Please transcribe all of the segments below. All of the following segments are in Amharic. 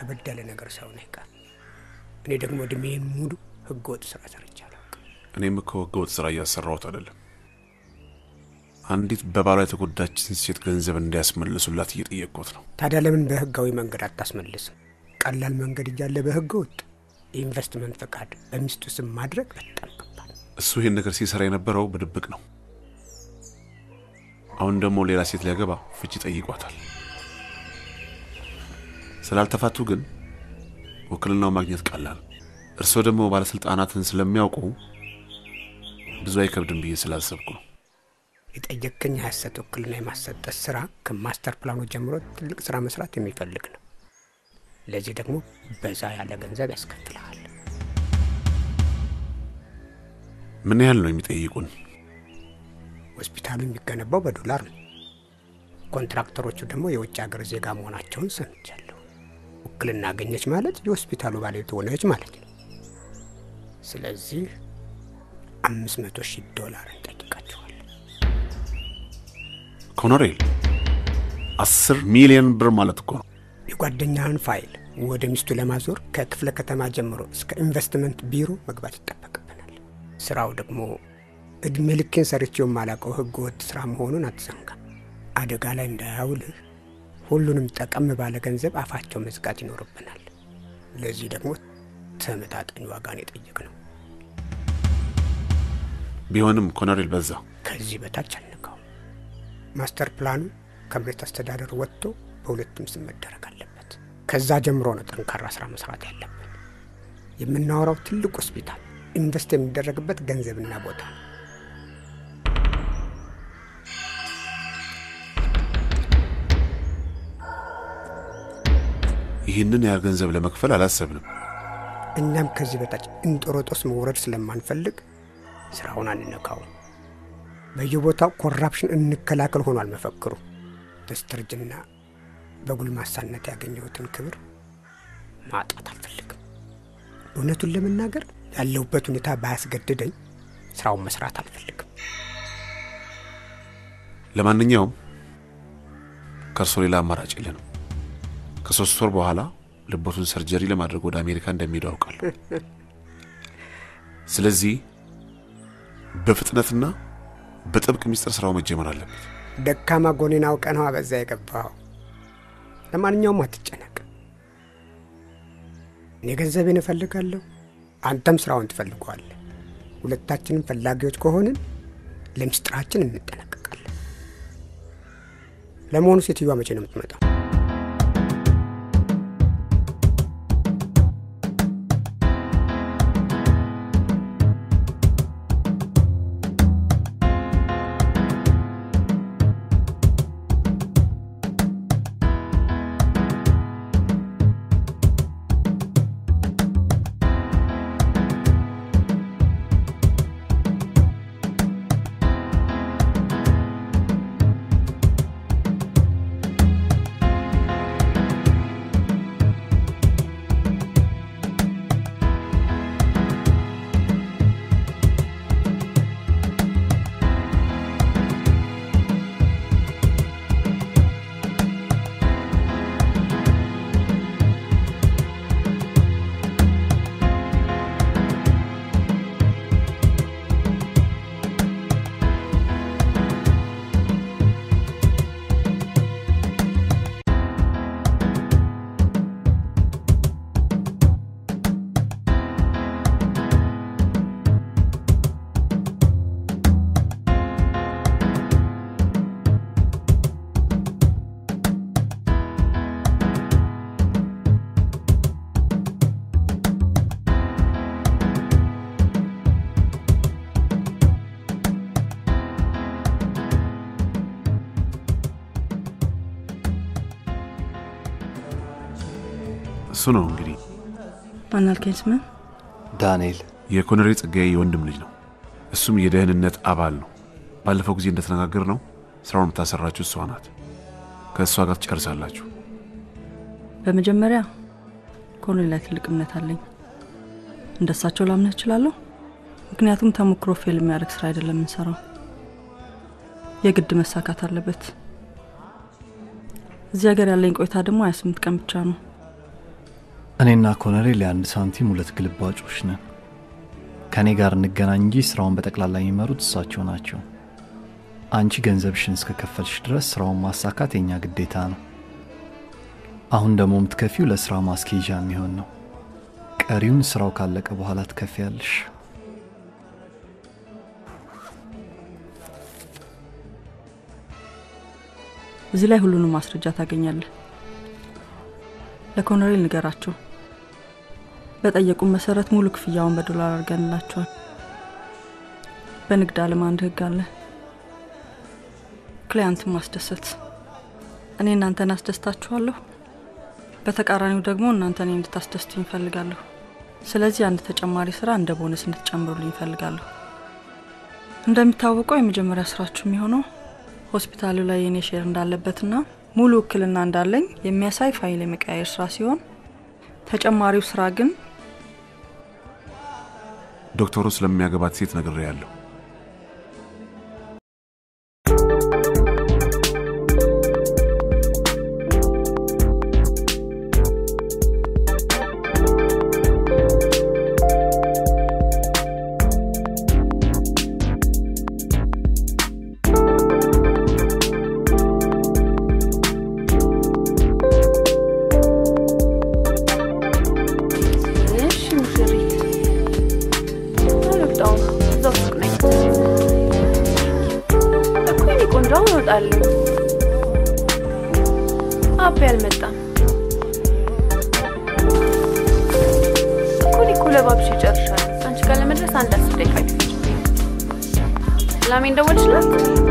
ከበድ ያለ ነገር ሳይሆን አይቀር። እኔ ደግሞ እድሜን ሙሉ ህገወጥ ስራ ሰርቼ አላውቅም። እኔም እኮ ህገወጥ ስራ እያሰራሁት አይደለም። አንዲት በባሏ የተጎዳችን ሴት ገንዘብ እንዲያስመልሱላት እየጠየቅኩት ነው። ታዲያ ለምን በህጋዊ መንገድ አታስመልስም? ቀላል መንገድ እያለ በህገ ወጥ የኢንቨስትመንት ፈቃድ በሚስቱ ስም ማድረግ በጣም ከባድ። እሱ ይህን ነገር ሲሰራ የነበረው በድብቅ ነው። አሁን ደግሞ ሌላ ሴት ሊያገባ ፍቺ ጠይቋታል። ስላልተፋቱ ግን ውክልናው ማግኘት ቀላል። እርስዎ ደግሞ ባለስልጣናትን ስለሚያውቁ ብዙ አይከብድም ብዬ ስላሰብኩ ነው። የጠየቅከኝ የሀሰት ውክልና የማሰጠት ስራ ከማስተር ፕላኑ ጀምሮ ትልቅ ስራ መስራት የሚፈልግ ነው። ለዚህ ደግሞ በዛ ያለ ገንዘብ ያስከፍልሃል። ምን ያህል ነው የሚጠይቁን? ሆስፒታሉ የሚገነባው በዶላር ነው። ኮንትራክተሮቹ ደግሞ የውጭ ሀገር ዜጋ መሆናቸውን ሰምቻለሁ። ውክልና አገኘች ማለት የሆስፒታሉ ባለቤት ሆነች ማለት ነው። ስለዚህ አምስት መቶ ሺህ ዶላር እንጠይቃቸዋል። ኮኖሬል አስር ሚሊዮን ብር ማለት እኮ ነው። የጓደኛህን ፋይል ወደ ሚስቱ ለማዞር ከክፍለ ከተማ ጀምሮ እስከ ኢንቨስትመንት ቢሮ መግባት ይጠበቅብናል። ስራው ደግሞ እድሜ ልኬን ሰርቼው የማላውቀው ህገ ወጥ ስራ መሆኑን አትዘንጋ። አደጋ ላይ እንዳያውልህ ሁሉንም ጠቀም ባለ ገንዘብ አፋቸው መዝጋት ይኖርብናል። ለዚህ ደግሞ ተመጣጣኝ ዋጋን የጠየቅ ነው። ቢሆንም ኮኖሬል በዛ። ከዚህ በታች አንቀው። ማስተር ፕላኑ ከመሬት አስተዳደር ወጥቶ በሁለቱም ስም መደረግ አለበት። ከዛ ጀምሮ ነው ጠንካራ ስራ መስራት ያለብን። የምናወራው ትልቅ ሆስፒታል ኢንቨስት የሚደረግበት ገንዘብና ቦታ ነው። ይህንን ያህል ገንዘብ ለመክፈል አላሰብንም። እኛም ከዚህ በታች እንጦሮጦስ መውረድ ስለማንፈልግ ስራውን አንነካውም። በየቦታው ኮራፕሽን እንከላከል ሆኗል መፈክሩ። በስተርጅና በጉልማሳነት ያገኘሁትን ክብር ማጣት አልፈልግም። እውነቱን ለመናገር ያለሁበት ሁኔታ ባያስገድደኝ ስራውን መስራት አልፈልግም። ለማንኛውም ከእርሶ ሌላ አማራጭ የለንም። ከሶስት ወር በኋላ ልቦቱን ሰርጀሪ ለማድረግ ወደ አሜሪካ እንደሚሄዱ አውቃለሁ። ስለዚህ በፍጥነትና በጥብቅ ሚስጥር ስራው መጀመር አለበት። ደካማ ጎኔን አውቀህ ነው በዛ የገባኸው። ለማንኛውም አትጨነቅ። እኔ ገንዘቤን እፈልጋለሁ፣ አንተም ስራውን ትፈልገዋለህ። ሁለታችንም ፈላጊዎች ከሆንን ለምስጢራችን እንጠነቀቃለን። ለመሆኑ ሴትዮዋ መቼ ነው የምትመጣው? እሱ ነው እንግዲህ ማን አልከኝ? ስምን ዳንኤል የኮሎኔል ጸጋዬ የወንድም ልጅ ነው። እሱም የደህንነት አባል ነው። ባለፈው ጊዜ እንደተነጋገር ነው ስራውን የምታሰራችሁ እሷ ናት። ከእሷ ጋር ትጨርሳላችሁ። በመጀመሪያ ኮሎኔል ላይ ትልቅ እምነት አለኝ። እንደሳቸው ላምነህ እችላለሁ። ምክንያቱም ተሞክሮ ፌል የሚያደርግ ስራ አይደለም የምንሰራው፣ የግድ መሳካት አለበት። እዚህ ሀገር ያለኝ ቆይታ ደግሞ ሀያ ስምንት ቀን ብቻ ነው። እኔና ኮነሬል የአንድ ሳንቲም ሁለት ግልባጮች ነን። ከእኔ ጋር እንገናኝ እንጂ ስራውን በጠቅላላ የሚመሩት እሳቸው ናቸው። አንቺ ገንዘብሽን እስከከፈልሽ ድረስ ስራውን ማሳካት የኛ ግዴታ ነው። አሁን ደግሞ የምትከፊው ለስራ ማስኬጃ የሚሆን ነው። ቀሪውን ስራው ካለቀ በኋላ ትከፍያለሽ። እዚህ ላይ ሁሉንም ማስረጃ ታገኛለህ። ለኮሎኔል ንገራቸው። በጠየቁን መሰረት ሙሉ ክፍያውን በዶላር አድርገንላቸዋል። በንግድ ዓለም አንድ ህግ አለ፣ ክሊያንትን ማስደሰት። እኔ እናንተን አስደስታችኋለሁ፣ በተቃራኒው ደግሞ እናንተ እኔ እንድታስደስቱ ይፈልጋለሁ። ስለዚህ አንድ ተጨማሪ ስራ እንደ ቦነስ እንድትጨምሩልኝ ይፈልጋለሁ። እንደሚታወቀው የመጀመሪያ ስራችሁ የሚሆነው ሆስፒታሉ ላይ የኔ ሼር እንዳለበትና ሙሉ ውክልና እንዳለኝ የሚያሳይ ፋይል የመቀያየር ስራ ሲሆን ተጨማሪው ስራ ግን ዶክተሩ ስለሚያገባት ሴት ነግሬ ያለሁ። እሺ ሙሽሪት፣ አልወጣሁም። እዛው ሱቅ ነኝ እኮ የኔ ቆንጆ። አሁን እወጣለሁ። አቤ አልመጣም እኮ። እኔ እኮ ለባብሽ ይጨርሻል። አንቺ ጋር ለመድረስ አንድ አስር ደቂቃ ይፈጅብኝ። ላሜን ደወልሽላት?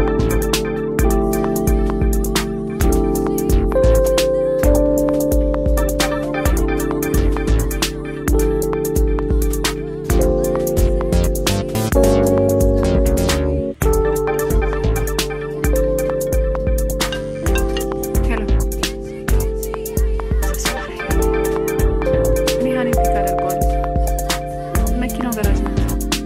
ሄሎ እኔ ሀኔ ፒክ አደርገዋለሁ። መኪናው ገራጅ ናት።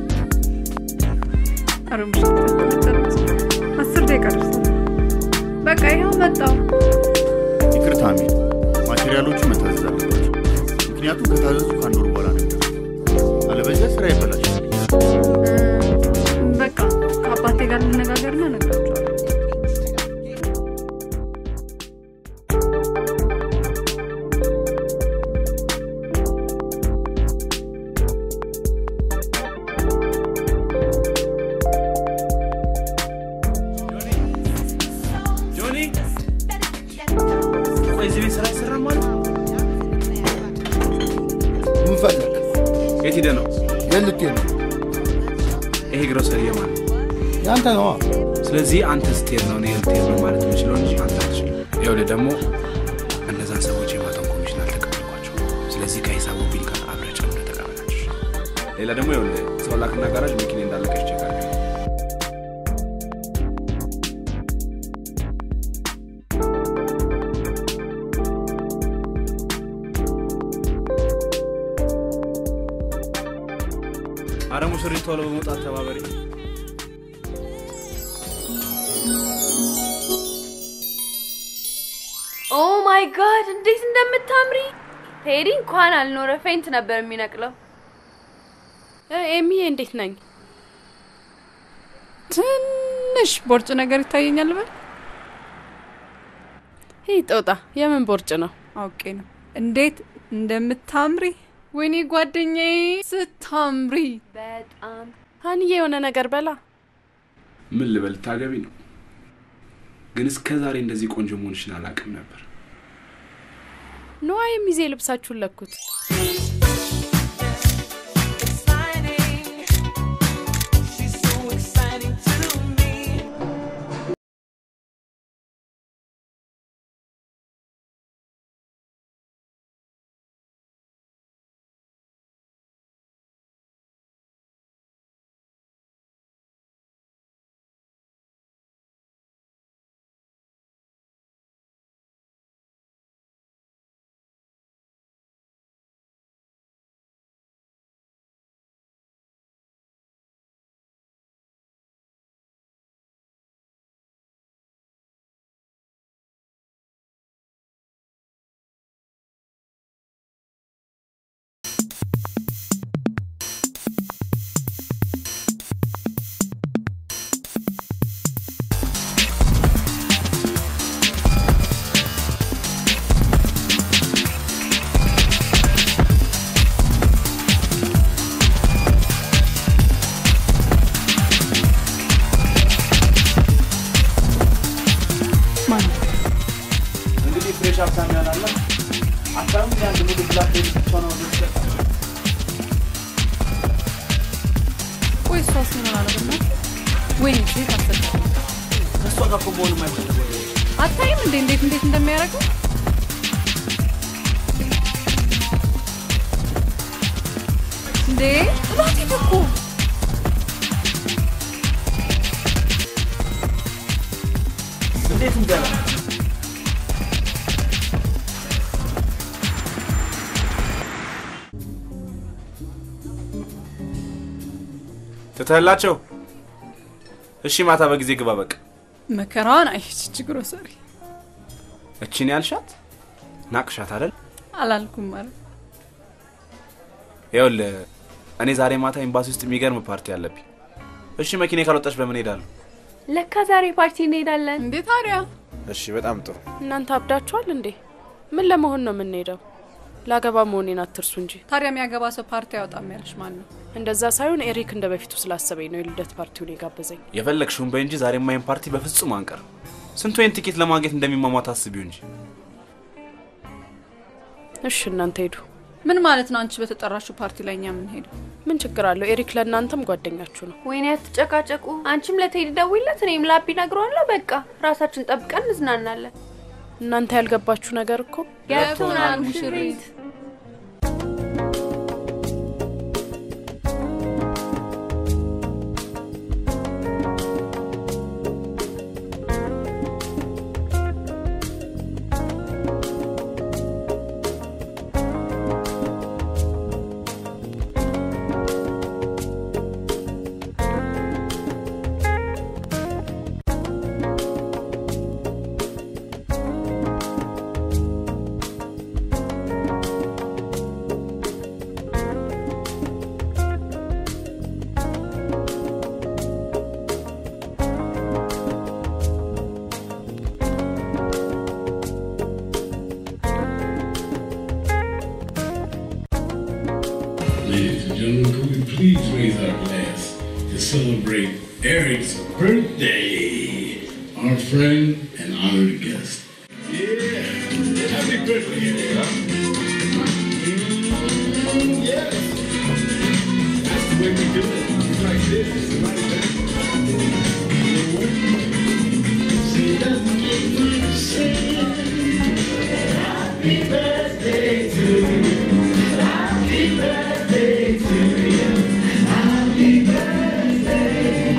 ኧረ ምሽት ጨርስ። አስር ደቂቃ ደርሷል። በቃ ይኸው መጣሁ። ይቅርታ አሚር፣ ማቴሪያሎቹ መታዘዝ አለባቸው። ምክንያቱም ከታዘዙ ከአንድ ወር በኋላ ነው የሚደርሱት። አለበለዚያ ስራ ይበላሻል። በቃ ከአባቴ ጋር ልነጋገርና እነግራቸዋለሁ። ጆኒ ቆይ እዚህ ቤት ስራ አይሰራም ማለት ምን ፈለግ? የት ሄደህ ነው የት ልትሄድ ነው? ይሄ ግሮሰሪ የማን ነው? ያንተ ነዋ። ስለዚህ አንተ ስትሄድ ነው እኔ ልትሄድ ነው ማለት የምችለው እንጂ አንተ አትችልም ይኸውልህ ደግሞ እነዛን ሰዎች የማታውን ኮሚሽን አልተቀበልኳቸው ስለዚህ ከሂሳቡ ቢል ጋር አብረህ ጨምረህ ተቀበላቸው ሌላ ደግሞ ይኸውልህ ሰው ላክና ጋራጅ መኪና እንዳለቀች ይችላል አረ ሙሽሪት ቶሎ በመውጣት ተባበሪ ኦ ማይ ጋድ እንዴት እንደምታምሪ! ቴዲ እንኳን አልኖረ ፌንት ነበር የሚነቅለው። ኤሚዬ እንዴት ነኝ? ትንሽ ቦርጭ ነገር ይታየኛል። በል ይህ ጦጣ የምን ቦርጭ ነው? አውቄ ነው። እንዴት እንደምታምሪ! ወይኔ ጓደኛዬ ስታምሪ! በጣም ሀንዬ የሆነ ነገር በላ። ምን ልበል ታገቢ ነው ግን እስከ ዛሬ እንደዚህ ቆንጆ መሆንሽን አላውቅም ነበር ነዋ የሚዜ ልብሳችሁን ለኩት። ሀብታም ይሆናል። አታም አንድ ሙሉ ብላክ ቤት ብቻ ነው ወደ ቆይ እሷስ ምን ሆና ነው ብና ወይኔ ሴት አሰደ ከእሷ ጋር እኮ መሆን የማይፈልግ ወደ አታይም እንዴ እንዴት እንዴት እንደሚያደርገው እንዴ ጥላት ሂድ እኮ እንዴት እንገባ ትተህላቸው እሺ፣ ማታ በጊዜ ግባ። በቃ መከራዋን አይች ችግሮ ሰሪ እቺን ያልሻት ናቅሻት አይደል? አላልኩም ማለት ይኸውልህ እኔ ዛሬ ማታ ኤምባሲ ውስጥ የሚገርም ፓርቲ አለብኝ። እሺ፣ መኪና ካልወጣች በምን ሄዳለሁ? ለካ ዛሬ ፓርቲ እንሄዳለን። እንዴ ታዲያ እሺ፣ በጣም ጥሩ። እናንተ አብዳችኋል እንዴ? ምን ለመሆን ነው የምንሄደው? ላገባ መሆኔን አትርሱ እንጂ። ታዲያ የሚያገባ ሰው ፓርቲ ያወጣም ያለሽ ማን ነው? እንደዛ ሳይሆን ኤሪክ እንደ በፊቱ ስላሰበኝ ነው የልደት ፓርቲውን የጋበዘኝ። የፈለግሽውን በይ እንጂ ዛሬ ማይን ፓርቲ በፍጹም አንቀርም። ስንት ወይን ትኬት ለማግኘት እንደሚሟሟት አስቢው እንጂ። እሺ እናንተ ሄዱ። ምን ማለት ነው? አንቺ በተጠራሽው ፓርቲ ላይ እኛ የምንሄደው ምን ችግር አለው? ኤሪክ ለእናንተም ጓደኛችሁ ነው። ወይኔ አትጨቃጨቁ። አንቺም ለቴዲ ደውይለት፣ እኔም ላቢ ነግረዋለሁ። በቃ ራሳችን ጠብቀን እንዝናናለን። እናንተ ያልገባችሁ ነገር እኮ ገብቶናል ሙሽሪት። Ladies and gentlemen, could we please raise our glass to celebrate Eric's birthday? Our friend and honored guest. Yeah, happy birthday, Eric. Huh? Mm, yes. That's the way we do it. It's like this. It's like that. See, that's the way we say Happy birthday to you. Happy birthday to you. Happy birthday.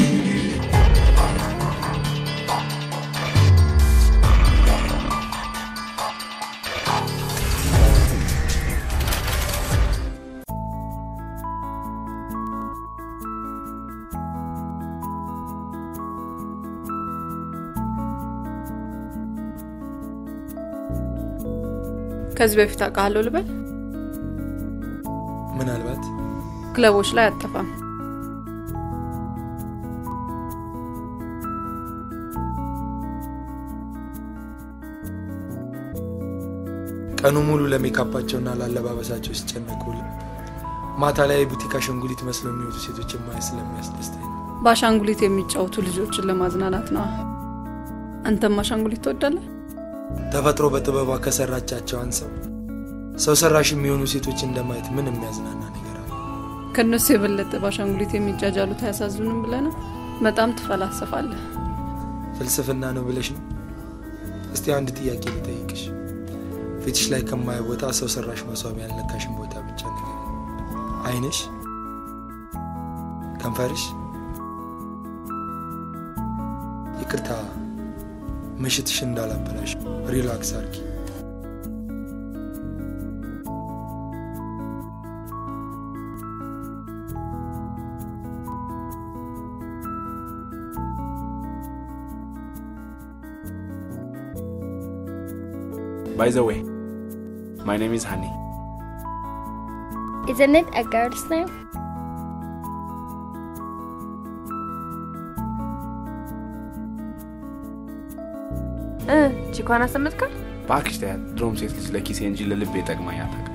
ከዚህ በፊት አውቃለሁ ልበል። ምናልባት ክለቦች ላይ አጠፋም። ቀኑ ሙሉ ለሜካፓቸውና ላለባበሳቸው ሲጨነቁ ማታ ላይ የቡቲክ አሻንጉሊት መስለው የሚወጡ ሴቶችን ማየት ስለሚያስደስተኝ ነው። በአሻንጉሊት የሚጫወቱ ልጆችን ለማዝናናት ነዋ። አንተም አሻንጉሊት ትወዳለህ? ተፈጥሮ በጥበቧ ከሰራቻቸው አንሰው ሰው ሰራሽ የሚሆኑ ሴቶች እንደማየት ምን የሚያዝናና ነገር አለ? ከእነሱ የበለጠ በአሻንጉሊት የሚጃጃሉት አያሳዝኑም ብለህ ነው? በጣም ትፈላሰፋለህ። ፍልስፍና ነው ብለሽ ነው? እስቲ አንድ ጥያቄ ልጠይቅሽ። ፊትሽ ላይ ከማየው ቦታ ሰው ሰራሽ መስዋቢያ ያልነካሽን ቦታ ብቻ ነገር አይንሽ፣ ከንፈርሽ። ይቅርታ ምሽትሽ እንዳላበላሽ ሪላክስ አርጊ። ባይ ዘ ዌይ ማይ ኔም ኢዝ ሃኒ Isn't it a girl's name? እ ቺኳን አሰምጥካል? እባክሽ ተያት። ድሮም ሴት ልጅ ለኪሴ እንጂ ለልቤ ጠቅማኝ አታውቅም።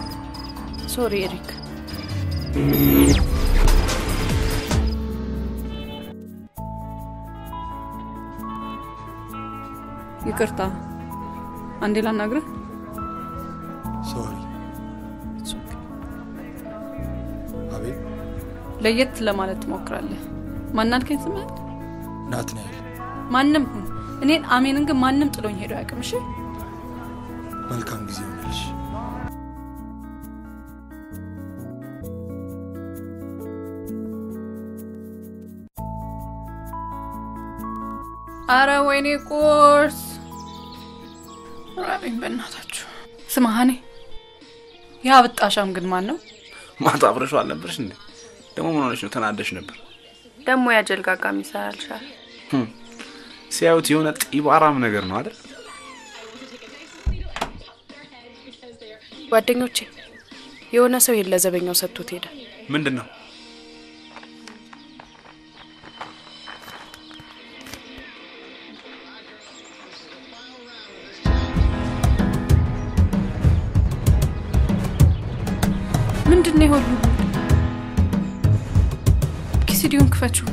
ሶሪ ኤሪክ። ይቅርታ፣ አንዴ ላናግርህ። ሶሪ። አቤት። ለየት ለማለት ትሞክራለህ። ማናልከኝ ስምህን? ናትናኤል። ማንም ሁን እኔን አሜንን ግን ማንም ጥሎኝ ሄዶ አያውቅም። እሺ መልካም ጊዜ ይሆንልሽ። አረ ወይኔ ቁርስ ራበኝ በእናታችሁ። ስማ ሀኔ፣ ያ ብጣሻም ግን ማን ነው? ማታ አብረሽው አልነበርሽ እንዴ? ደግሞ ምን ሆነሽ ነው? ተናደሽ ነበር። ደግሞ ያጀልጋጋም ይሰራልሻል። ህም፣ ሲያዩት የሆነ ጢባራም ነገር ነው አይደል? ጓደኞቼ የሆነ ሰው ይሄን ለዘበኛው ሰጥቶት ሄደ። ምንድን ነው? ምንድን ነው የሁሉ ኪሲዲዮን ክፈችው።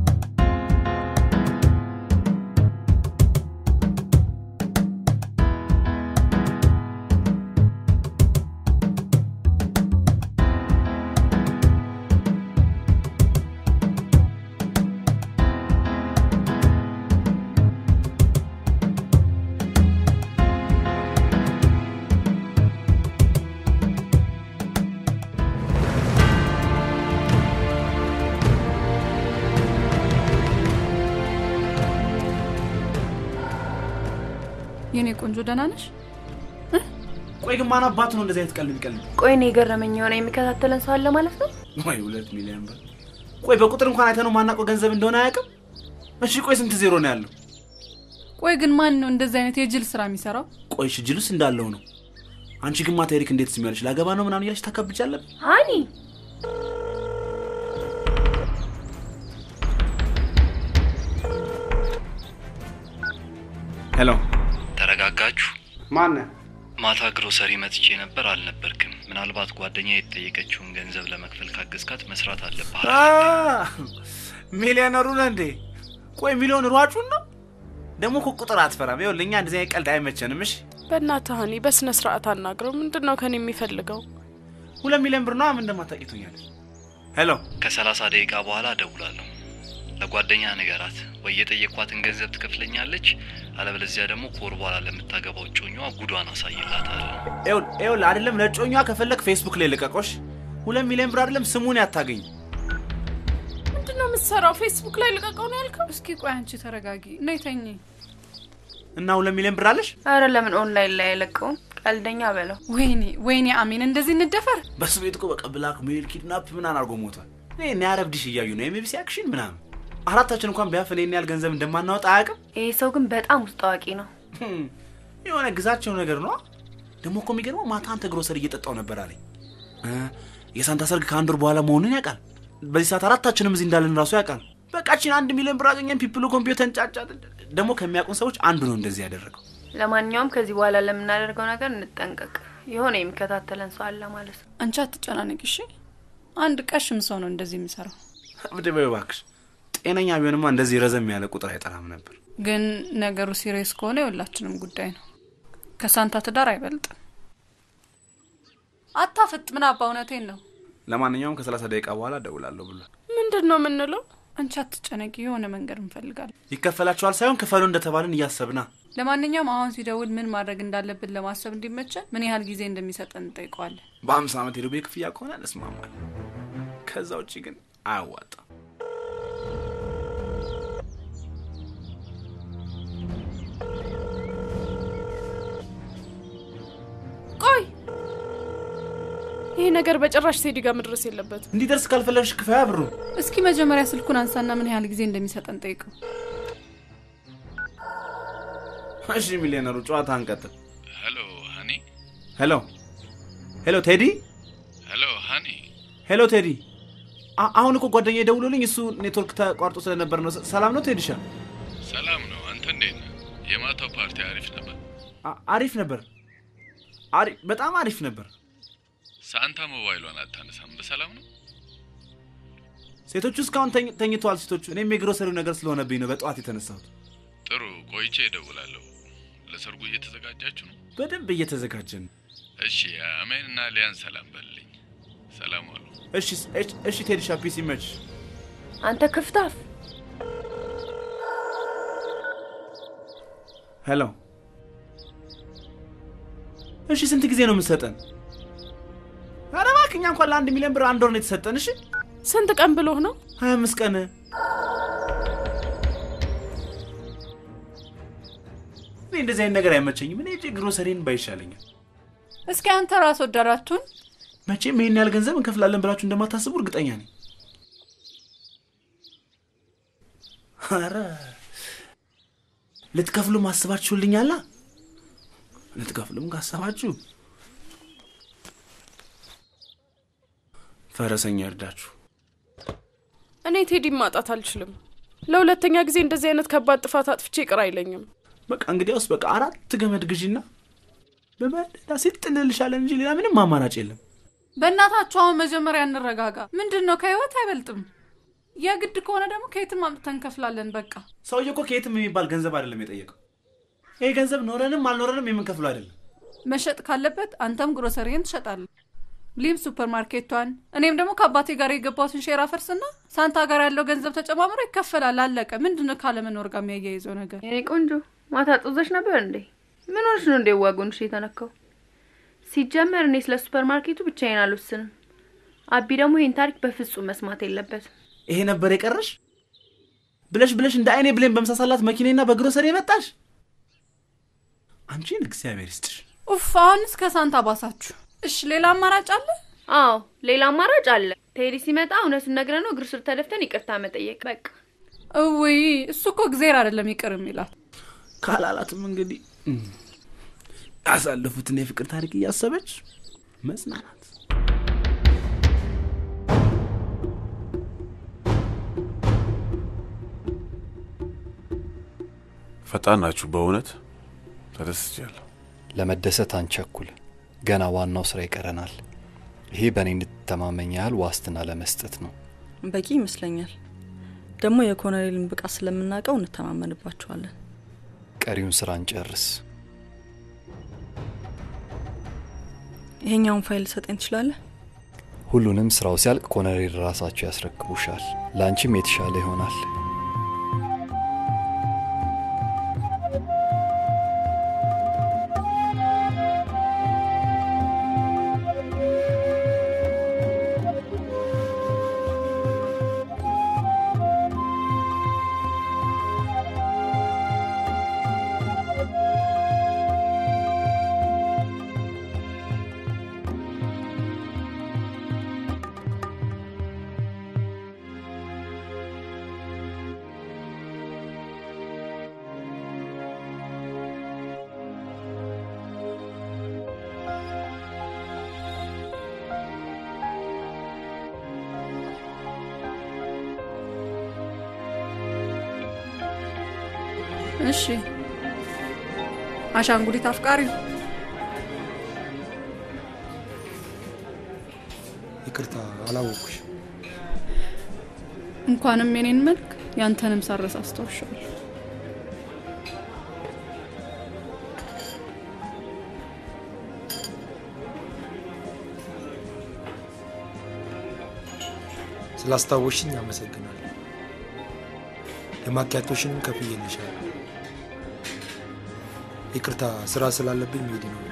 የኔ ቆንጆ ደህና ነሽ? ቆይ ግን ማን አባቱ ነው እንደዚህ አይነት ቀልድ የሚቀልድ? ቆይ እኔ የገረመኝ የሆነ የሚከታተለን ሰው አለ ማለት ነው። ወይ ሁለት ሚሊዮን ብር። ቆይ በቁጥር እንኳን አይተነው ማናውቀው ገንዘብ እንደሆነ አያውቅም። እሺ ቆይ ስንት ዜሮ ነው ያለው? ቆይ ግን ማን ነው እንደዚህ አይነት የጅል ስራ የሚሰራው? ቆይ እሺ ጅሉስ እንዳለው ነው። አንቺ ግን ማታ ኤሪክ እንዴት ስሚያለሽ ላገባ ነው ምናምን እያለሽ ታካብጃለሽ። ሀኒ ሄሎ፣ ተረጋጋችሁ? ማነ? ማታ ግሮሰሪ መጥቼ ነበር፣ አልነበርክም። ምናልባት ጓደኛ የተጠየቀችውን ገንዘብ ለመክፈል ካገዝካት መስራት አለብህ። ሚሊዮነሩ ነህ እንዴ? ቆይ ሚሊዮን ሯጩን ነው ደግሞ እኮ ቁጥር አትፈራም። ይኸውልህ እኛ እንደዚህ አይነት ቀልድ አይመቸንም። እሺ በእናትህ ሀኒ በስነ ስርዓት አናግረው። ምንድን ነው ከኔ የሚፈልገው? ሁለት ሚሊዮን ብር ነው ምን እንደማታውቂቱኛለች። ሄሎ ከሰላሳ ደቂቃ በኋላ እደውላለሁ። ለጓደኛ ንገራት፣ ወይ የጠየኳትን ገንዘብ ትከፍለኛለች፣ አለበለዚያ ደግሞ ከወር በኋላ ለምታገባው እጮኛዋ ጉዷን አሳይላታለሁ። ይኸውልህ አይደለም ለእጮኛዋ ከፈለግ ፌስቡክ ላይ ልቀቆሽ። ሁለት ሚሊዮን ብር አይደለም ስሙን ያታገኝ። ምንድን ነው የምትሰራው? ፌስቡክ ላይ ልቀቀው ነው ያልከው? እስኪ ቆይ አንቺ ተረጋጊ እና ተኚ። እና ሁለት ሚሊዮን ብር አለሽ? አረ ለምን ኦንላይን ላይ አይለቀውም? ቀልደኛ በለው። ወይኔ ወይኔ፣ አሜን እንደዚህ እንደፈር። በሱ ቤት እኮ በቃ ብላክ ሜል ኪድናፕ ምናምን አድርጎ ሞቷል። እኔ እኔ አረብ ዲሽ እያዩ ነው የሜቢሲ አክሽን ምናምን። አራታችን እንኳን ቢያፈን ይህን ያህል ገንዘብ እንደማናወጣ አያውቅም። ይህ ሰው ግን በጣም ውስጥ አዋቂ ነው። የሆነ ግዛቸው ነገር ነው። ደግሞ እኮ የሚገርመው ማታ አንተ ግሮሰሪ እየጠጣው ነበር አለኝ። የሳንታ ሰርግ ከአንድ ወር በኋላ መሆኑን ያውቃል። በዚህ ሰዓት አራታችንም እዚህ እንዳለን ራሱ ያውቃል። በቃችን አንድ ሚሊዮን ብር አገኘን። ፒፕሉ ኮምፒውተር እንጫጫ። ደግሞ ከሚያውቁን ሰዎች አንዱ ነው እንደዚህ ያደረገው። ለማንኛውም ከዚህ በኋላ ለምናደርገው ነገር እንጠንቀቅ። የሆነ የሚከታተለን ሰው አለ ማለት ነው። አንቺ አትጨናነቂ እሺ። አንድ ቀሽም ሰው ነው እንደዚህ የሚሰራው። እብድ በይው እባክሽ። ጤነኛ ቢሆንማ እንደዚህ ረዘም ያለ ቁጥር አይጠራም ነበር። ግን ነገሩ ሲሪየስ ከሆነ የሁላችንም ጉዳይ ነው። ከሳንታ ትዳር አይበልጥም። አታፍጥ። ምን አባ እውነቴን ነው። ለማንኛውም ከሰላሳ ደቂቃ በኋላ እደውላለሁ ብሏል። ምንድን ነው የምንለው? አንቺ አትጨነቂ፣ የሆነ መንገድ እንፈልጋለን። ይከፈላችኋል ሳይሆን ክፈሉ እንደተባልን እያሰብና ለማንኛውም አሁን ሲደውል ምን ማድረግ እንዳለብን ለማሰብ እንዲመቸን ምን ያህል ጊዜ እንደሚሰጠን እንጠይቀዋለን። በአምሳ ዓመት የዱቤ ክፍያ ከሆነ እንስማማለን። ከዛ ውጭ ግን አያዋጣም። ቆይ ይሄ ነገር በጭራሽ ሴዲ ጋር መድረስ የለበትም። እንዲደርስ ካልፈለግሽ ክፈያ ብሩ። እስኪ መጀመሪያ ስልኩን አንሳና ምን ያህል ጊዜ እንደሚሰጠን ጠይቀው። እሺ ሚሊዮነሩ፣ ጨዋታ እንቀጥል። ሄሎ ሀኒ። ሄሎ ሄሎ፣ ቴዲ። ሄሎ ሀኒ። ሄሎ ቴዲ። አ- አሁን እኮ ጓደኛ ደውሎልኝ እሱ ኔትወርክ ተቋርጦ ስለነበር ነው። ሰላም ነው ቴዲሻ? ሰላም ነው። አንተ እንዴት ነህ? የማታው ፓርቲ አሪፍ ነበር። አ- አሪፍ ነበር። አሪ- በጣም አሪፍ ነበር። ሳንታ ሞባይሏን አታነሳም። በሰላም ነው? ሴቶቹ እስካሁን ተኝ- ተኝተዋል። ሴቶቹ እኔም የግሮሰሪው ነገር ስለሆነብኝ ነው በጠዋት የተነሳሁት። ጥሩ፣ ቆይቼ እደውላለሁ። ለሰርጉ እየተዘጋጃችሁ ነው? በደንብ እየተዘጋጀን ነው። እሺ አሜን እና ሊያን ሰላም በልልኝ። ሰላም ዋሉ። እሺ እሺ- እሺ ቴዲሻ ፒስ ይመች። አንተ ክፍታፍ ሄሎ። እሺ ስንት ጊዜ ነው የምትሰጠን? ኧረ እባክህ እኛ እንኳን ለአንድ ሚሊዮን ብር አንድ ወር ነው የተሰጠን። እሺ ስንት ቀን ብሎህ ነው? ሀያ አምስት ቀን እኔ እንደዚህ አይነት ነገር አይመቸኝም። እኔ እጅ ግሮሰሪን ባይሻለኛል። እስኪ አንተ ራስ ወዳዳችሁን መቼም ይሄን ያህል ገንዘብ እንከፍላለን ብላችሁ እንደማታስቡ እርግጠኛ ነኝ። ኧረ ልትከፍሉም አስባችሁልኛላ። ልትከፍሉም ካሰባችሁ ፈረሰኛ እርዳችሁ። እኔ ቴዲን ማጣት አልችልም። ለሁለተኛ ጊዜ እንደዚህ አይነት ከባድ ጥፋት አጥፍቼ ይቅር አይለኝም። በቃ እንግዲያውስ በቃ አራት ገመድ ግዢና በመደዳ ሲጥ እንልሻለን እንጂ ሌላ ምንም አማራጭ የለም። በእናታችሁ አሁን መጀመሪያ እንረጋጋ። ምንድን ነው ከህይወት አይበልጥም። የግድ ከሆነ ደግሞ ከየትም አምጥተን እንከፍላለን። በቃ ሰውዬ እኮ ከየትም የሚባል ገንዘብ አይደለም የጠየቀው። ይሄ ገንዘብ ኖረንም አልኖረንም የምንከፍለው አይደለም። መሸጥ ካለበት አንተም ግሮሰሪን ትሸጣለህ፣ ሊም ሱፐር ማርኬቷን፣ እኔም ደግሞ ከአባቴ ጋር የገባሁትን ሼር አፈርስና ሳንታ ጋር ያለው ገንዘብ ተጨማምሮ ይከፈላል። አለቀ። ምንድን ነው ካለመኖር ጋር የሚያያይዘው ነገር? የኔ ቆንጆ ማታ ጦዘሽ ነበር እንዴ? ምን ሆነሽ ነው እንዴ ዋጎንሽ የተነካው? ሲጀመር እኔ ስለ ሱፐር ማርኬቱ ብቻዬን አልወስንም። አቢ ደግሞ ይህን ታሪክ በፍጹም መስማት የለበትም። ይሄ ነበር የቀረሽ ብለሽ ብለሽ እንደ አይኔ ብሌን በመሳሳላት መኪናና በግሮሰሪ የመጣሽ አንቺን እግዚአብሔር ይስጥሽ። ኡፍ አሁንስ ከሳንታ ባሳችሁ። እሺ ሌላ አማራጭ አለ? አዎ ሌላ አማራጭ አለ። ቴዲ ሲመጣ እውነቱን ነግረነው እግር ስር ተደፍተን ይቅርታ መጠየቅ በቃ። እውይ እሱ እኮ እግዜር አይደለም ይቅር የሚላት ካላላትም እንግዲህ ያሳለፉትን የፍቅር ታሪክ እያሰበች መጽናናት። ፈጣን ናችሁ በእውነት ተደስቻለሁ። ለመደሰት አንቸኩል፣ ገና ዋናው ስራ ይቀረናል። ይሄ በእኔ እንድትተማመኝ ያህል ዋስትና ለመስጠት ነው። በቂ ይመስለኛል። ደግሞ የኮሎኔልን ብቃት ስለምናውቀው እንተማመንባቸዋለን። ቀሪውን ስራ እንጨርስ። ይሄኛውን ፋይል ሰጠኝ ትችላለህ? ሁሉንም ስራው ሲያልቅ ኮሎኔል ራሳቸው ያስረክቡሻል። ለአንቺም የተሻለ ይሆናል። እሺ አሻንጉሊት አፍቃሪው ይቅርታ አላወኩሽ። እንኳንም የኔን መልክ ያንተንም ሳረስ አስታውሻለሁ። ስላስታወሽኝ አመሰግናለሁ። የማኪያቶሽንም ከፍዬልሻለሁ። ይቅርታ ስራ ስላለብኝ መሄድ ነው።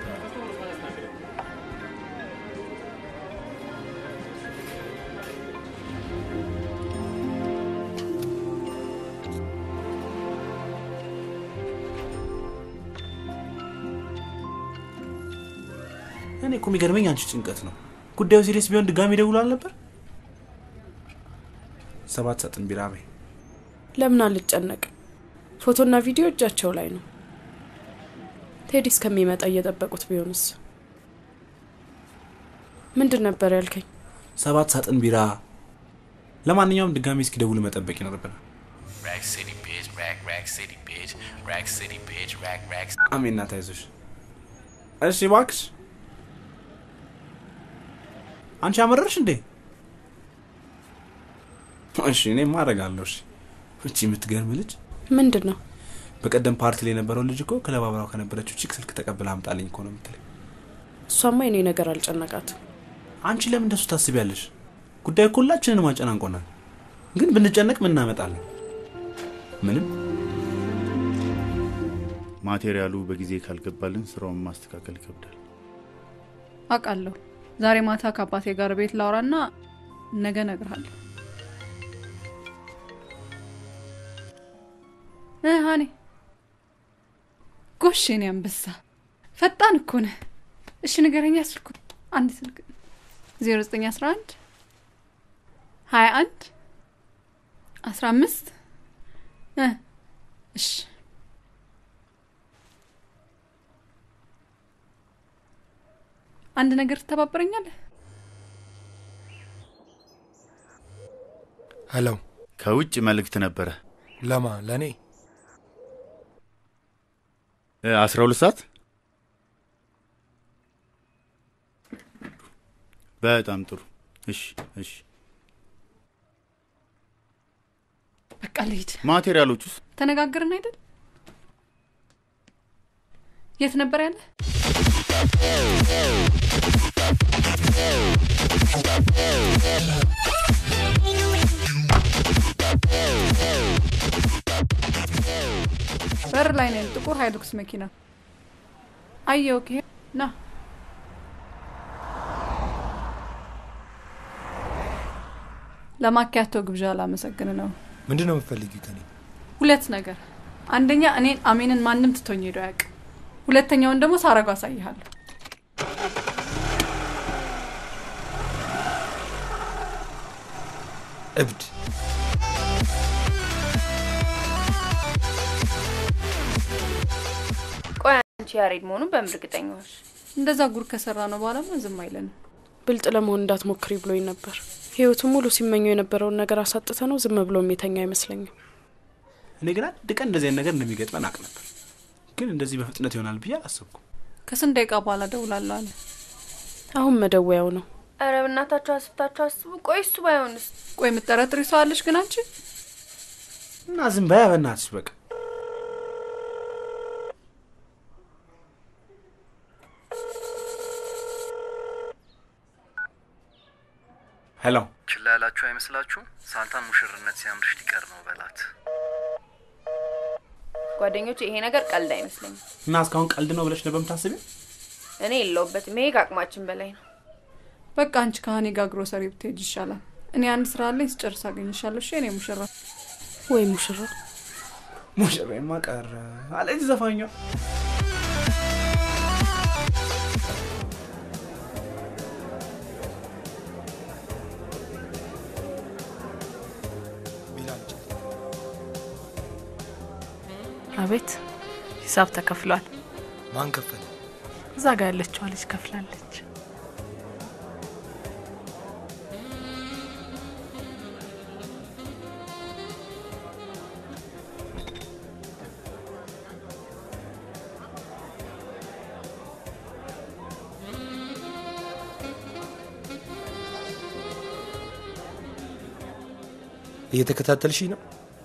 እኔ እኮ የሚገርመኝ አንቺ ጭንቀት ነው። ጉዳዩ ሲሪየስ ቢሆን ድጋሚ ደውሎ አልነበር? ሰባት ሳጥን ቢራ በይ። ለምን አልጨነቅ? ፎቶና ቪዲዮ እጃቸው ላይ ነው። ቴዲ እስከሚመጣ እየጠበቁት ቢሆንስ? ምንድን ነበር ያልከኝ? ሰባት ሳጥን ቢራ። ለማንኛውም ድጋሚ እስኪደውል መጠበቅ ይኖርብናል። Rack City, bitch. Rack, Rack City, bitch. Rack City, bitch. Rack, Rack. አሜን እናት አይዞሽ። እሺ እባክሽ አንቺ አመረርሽ እንዴ? እሺ እኔ ማድረጋለሁ። እሺ እቺ የምትገርም ልጅ ምንድን ነው? በቀደም ፓርቲ ላይ የነበረው ልጅ እኮ ክለብ አብራው ከነበረችው ቺክ ስልክ ተቀብለ አምጣልኝ እኮ ነው የምትለኝ። እሷማ የኔ ነገር አልጨነቃት። አንቺ ለምን እንደሱ ታስቢያለሽ? ጉዳይ እኮ ሁላችንንም አጨናንቆናል። ግን ብንጨነቅ ምን እናመጣለን? ምንም። ማቴሪያሉ በጊዜ ካልገባልን ስራውን ማስተካከል ይከብዳል። አውቃለሁ። ዛሬ ማታ ከአባቴ ጋር ቤት ላውራና ነገ እነግርሃለሁ። እ ሀኔ ጎሽ፣ የኔ አንበሳ ፈጣን እኮ ነህ። እሺ ንገረኛ ስልኩ አንድ ስልክ ዜሮ ዘጠኝ አስራ አንድ ሀያ አንድ አስራ አምስት እ እሺ አንድ ነገር ትተባበረኛለህ? ሄሎ፣ ከውጭ መልእክት ነበረ። ለማ ለእኔ አስራ ሁለት ሰዓት በጣም ጥሩ። እሺ እሺ። በቃ ልሂድ። ማቴሪያሎች ውስጥ ተነጋገርን አይደል? የት ነበር ያለ? በር ላይ ነን። ጥቁር ሃይሉክስ መኪና አየሁ። ኦኬ ና ለማኪያቶ ግብዣ ላመሰግን ነው። ምንድን ነው የምትፈልጊው ከኔ? ሁለት ነገር። አንደኛ እኔን አሜንን ማንም ትቶኝ ሄዶ አያውቅም። ሁለተኛውን ደግሞ ሳረጉ አሳይሃለሁ። እብድ ቆይ አንቺ ያሬድ መሆኑን በምን እርግጠኛ ሆንሽ? እንደዛ ጉር ከሰራ ነው በኋላማ ዝም አይለንም። ብልጥ ለመሆን እንዳትሞክሪ ብሎኝ ነበር። ህይወቱ ሙሉ ሲመኘው የነበረውን ነገር አሳጥተ ነው ዝም ብሎ የሚተኛ አይመስለኝም። እኔ ግን አንድ ቀን እንደዚህ አይነት ነገር እንደሚገጥመን አቅ ነበር፣ ግን እንደዚህ በፍጥነት ይሆናል ብዬ አላሰብኩም። ከስንት ደቂቃ በኋላ ደውላለሁ አለ። አሁን መደወያው ነው። ኧረ በእናታችሁ አስብታችሁ አስቡ። ቆይ እሱ ባይሆንስ? ቆይ የምጠረጥሪ ሰው አለሽ ግን አንቺ እና ዝም በያ በእናትሽ በቃ። ሄሎ ችላ ያላችሁ አይመስላችሁ? ሳንታን ሙሽርነት ሲያምርሽ ሊቀር ነው በላት። ጓደኞች፣ ይሄ ነገር ቀልድ አይመስለኝም። እና እስካሁን ቀልድ ነው ብለሽ ነበር የምታስቢው? እኔ የለውበትም። ይሄ ከአቅማችን በላይ ነው። በቃ አንቺ ከሀኔ ጋር ግሮሰሪ ብትሄጅ ይሻላል። እኔ አንድ ስራ አለኝ፣ ስጨርስ አገኝሻለሁ። እሺ የኔ ሙሽራ። ወይ ሙሽራ ሙሽራማ ቀረ አለች ዘፋኛ። አቤት፣ ሂሳብ ተከፍሏል። ማን ከፈለ? እዛ ጋር ያለችዋ ልጅ ከፍላለች። እየተከታተልሽ ነው?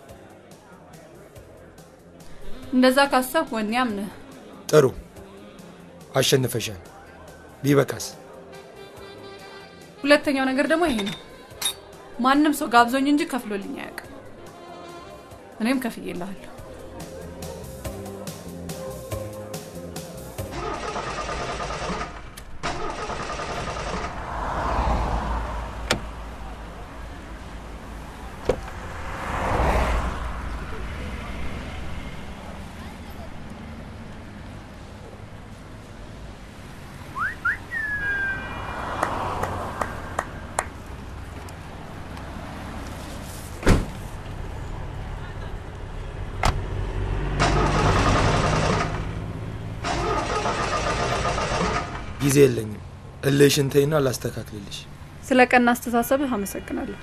እንደዛ ካሰብ ወኔያም ነህ። ጥሩ አሸንፈሻል። ቢበቃስ? ሁለተኛው ነገር ደግሞ ይሄ ነው። ማንም ሰው ጋብዞኝ እንጂ ከፍሎልኝ አያውቅም። እኔም ከፍዬልሃለሁ። ጊዜ የለኝም። እልሽን ተይና ላስተካክልልሽ። ስለ ቀና አስተሳሰብህ አመሰግናለሁ።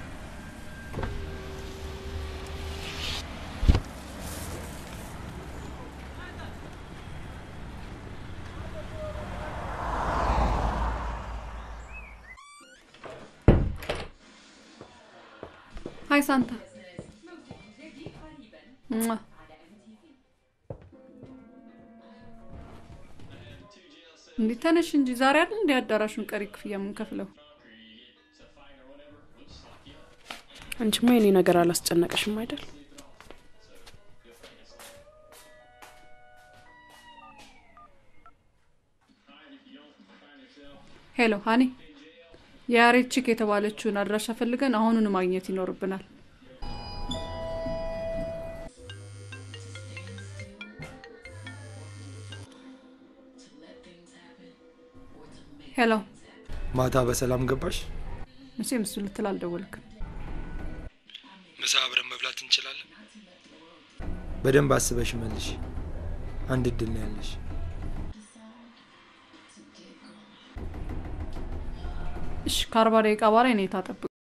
ሀይ ሳንታ። ሟ። እንዲህ ተነሽ እንጂ ዛሬ አይደል እንዲ አዳራሹን ቀሪ ክፍያ የምንከፍለው? አንቺማ የኔ ነገር አላስጨነቀሽም አይደል? ሄሎ ሀኒ፣ የያሬድ ቺክ የተባለችውን አድራሻ ፈልገን አሁኑን ማግኘት ይኖርብናል። ሄሎ፣ ማታ በሰላም ገባሽ? መቼም እሱ ልትል አልደወልክም። ምሳ አብረን መብላት እንችላለን? በደንብ አስበሽ መልሽ። አንድ እድል ነው ያለሽ። እሺ፣ ከአርባ ደቂቃ በኋላ እኔ ታጠብቅ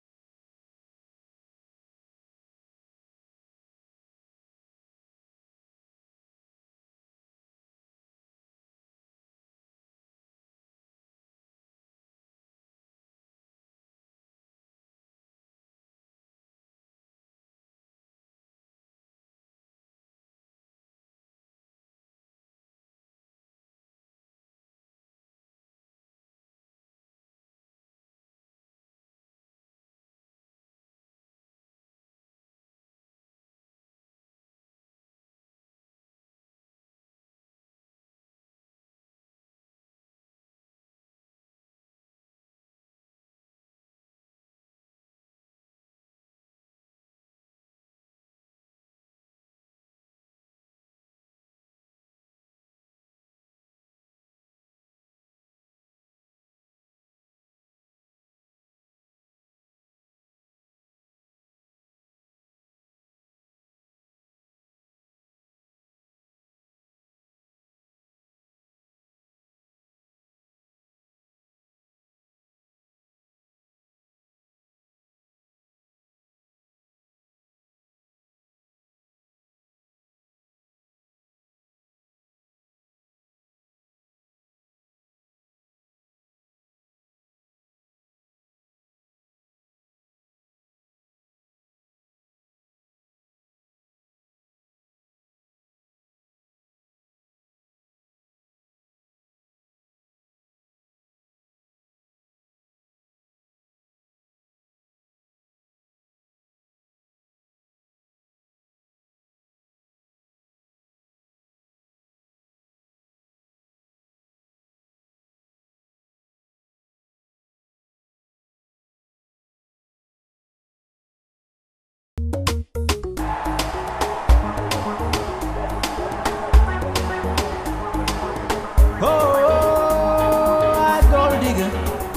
Oh, a gold digger.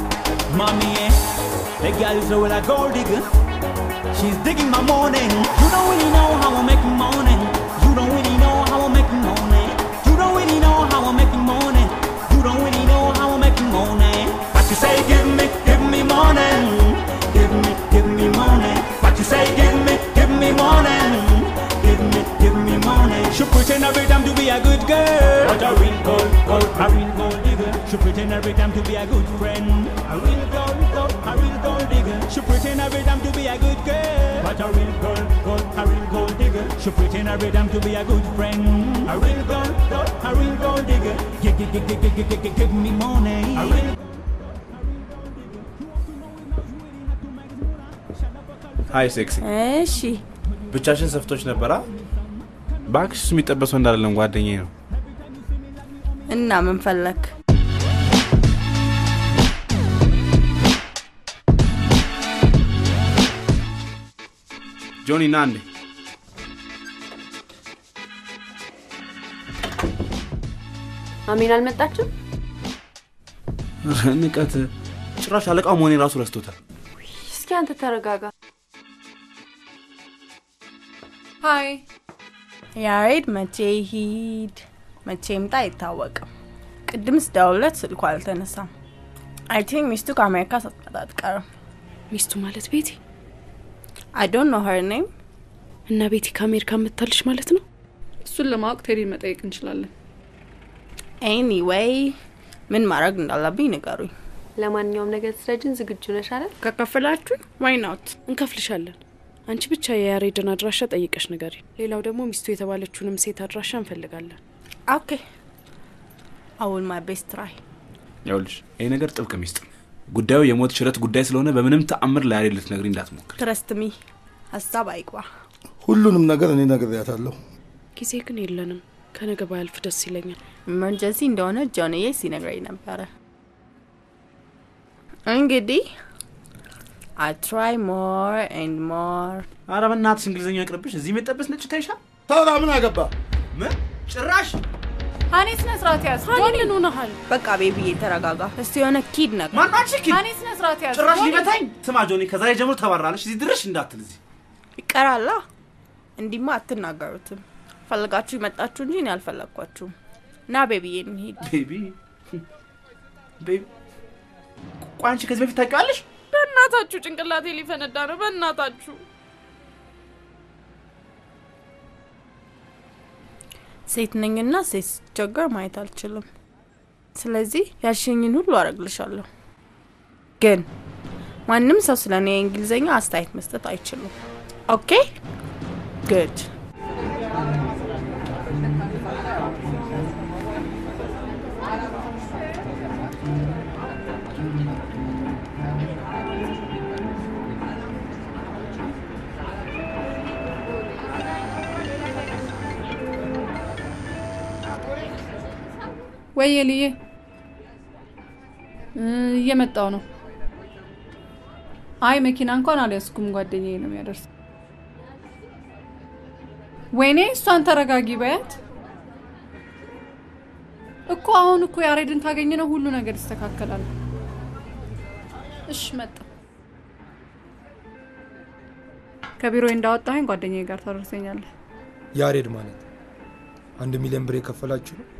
Mommy, eh? The girl is with a gold digger. She's digging my morning. You don't really know how I'm making morning. You don't really know how I'm making morning. You don't really know how I'm making morning. You don't really know how I'm making morning. But you say, give me, give me morning. Give me, give me morning. But you say, give me, give me morning. Give me, give me morning. She pretend every time to be a good girl. But a real gold, gold, a real gold digger. She pretend every time to be a good friend. A real gold, gold, a real gold digger. She pretend every time to be a good girl. But a real gold, gold, a real gold digger. She pretend every time to be a good friend. A real gold, gold, a real gold digger. Give, give, give, give, give, give, give, give me money. A real ሀይ ሴክሲ እሺ ብቻሽን ሰፍቶች ነበራ ባክሽ እሱ የሚጠበሰው እንዳለም ጓደኛዬ ነው እና ምን ፈለክ? ጆኒ ና እንዴ አሜን አልመጣችም? ንቀት ጭራሽ አለቃው መሆኔ ራሱ ረስቶታል እስኪ አንተ ተረጋጋ። ሀይ ያሬድ መቼ ሂድ መቼ ይምጣ አይታወቅም። ቅድም ስደውልለት ስልኩ አልተነሳም። አይ ቲንክ ሚስቱ ከአሜሪካ ሳትመጣ አትቀርም። ሚስቱ ማለት ቤቲ አይ ዶንት ኖ ሄር ኔም። እና ቤቲ ከአሜሪካ መታለች ማለት ነው? እሱን ለማወቅ ቴዲን መጠየቅ እንችላለን። ኤኒዌይ ምን ማድረግ እንዳለብኝ ንገሩኝ። ለማንኛውም ነገር ትረጅን ዝግጁ ነሽ አይደል? ከከፈላችሁኝ ዋይ ናት እንከፍልሻለን። አንቺ ብቻ የያሬድን አድራሻ ጠይቀሽ ንገሪ። ሌላው ደግሞ ሚስቱ የተባለችውንም ሴት አድራሻ እንፈልጋለን። ኦኬ አውል ማይ ቤስት ትራይ ይኸውልሽ ይሄ ነገር ጥብቅ ሚስጥር ነው። ጉዳዩ የሞት ሽረት ጉዳይ ስለሆነ በምንም ተአምር ለያሬድ ልትነግሪ እንዳትሞክር። ትረስትሚ ሀሳብ አይግባ። ሁሉንም ነገር እኔ ነግሬያታለሁ። ጊዜ ግን የለንም። ከነገ ባያልፍ ደስ ይለኛል። ኢመርጀንሲ እንደሆነ ጆንዬ ሲነግረኝ ነበረ። እንግዲህ አይ ትራይ ሞር ኤንድ ሞር። ኧረ በእናትሽ እንግሊዝኛ ይቅርብሽ። እዚህ የሚጠበስ ነጭ ታይሻል። ታዲያ ምን አገባ? ምን ጭራሽ ሀኒ ስነ ስርዓት ያዝ። ሀኒ ጆኒ ምን ሆነሃል? በቃ ቤቢዬ ተረጋጋ። እስቲ የሆነ ኪድ ነገር ማናች ኪድ? ሀኒ ስነ ስርዓት ያዝ። ጭራሽ ጆኒ፣ ሊመታኝ። ስማ ጆኒ፣ ከዛሬ ጀምሮ ተባራለሽ። እዚህ ድርሽ እንዳትል እዚህ ይቀራላ። እንዲማ አትናገሩትም። ፈልጋችሁ የመጣችሁ እንጂ እኔ አልፈለግኳችሁም። ና ቤቢዬ እንሂድ። ቤቢ ቤቢ። ቆይ አንቺ ከዚህ በፊት ታውቂዋለሽ? በእናታችሁ ጭንቅላቴ ሊፈነዳ ነው። በእናታችሁ ሴት ነኝና ሴት ስትቸገር ማየት አልችልም። ስለዚህ ያልሽኝን ሁሉ አረግልሻለሁ። ግን ማንም ሰው ስለ እኔ የእንግሊዝኛ አስተያየት መስጠት አይችሉም። ኦኬ ግድ ወይ ልዬ እየመጣው ነው። አይ መኪና እንኳን አልያዝኩም፣ ጓደኛዬ ነው የሚያደርስ። ወይኔ እሷን ተረጋጊ በያት እኮ። አሁን እኮ ያሬድን ካገኘ ነው ሁሉ ነገር ይስተካከላል። እሽ መጣ። ከቢሮ እንዳወጣኸኝ ጓደኛዬ ጋር ታደርሰኛለህ። ያሬድ ማለት አንድ ሚሊዮን ብር የከፈላችሁ ነው?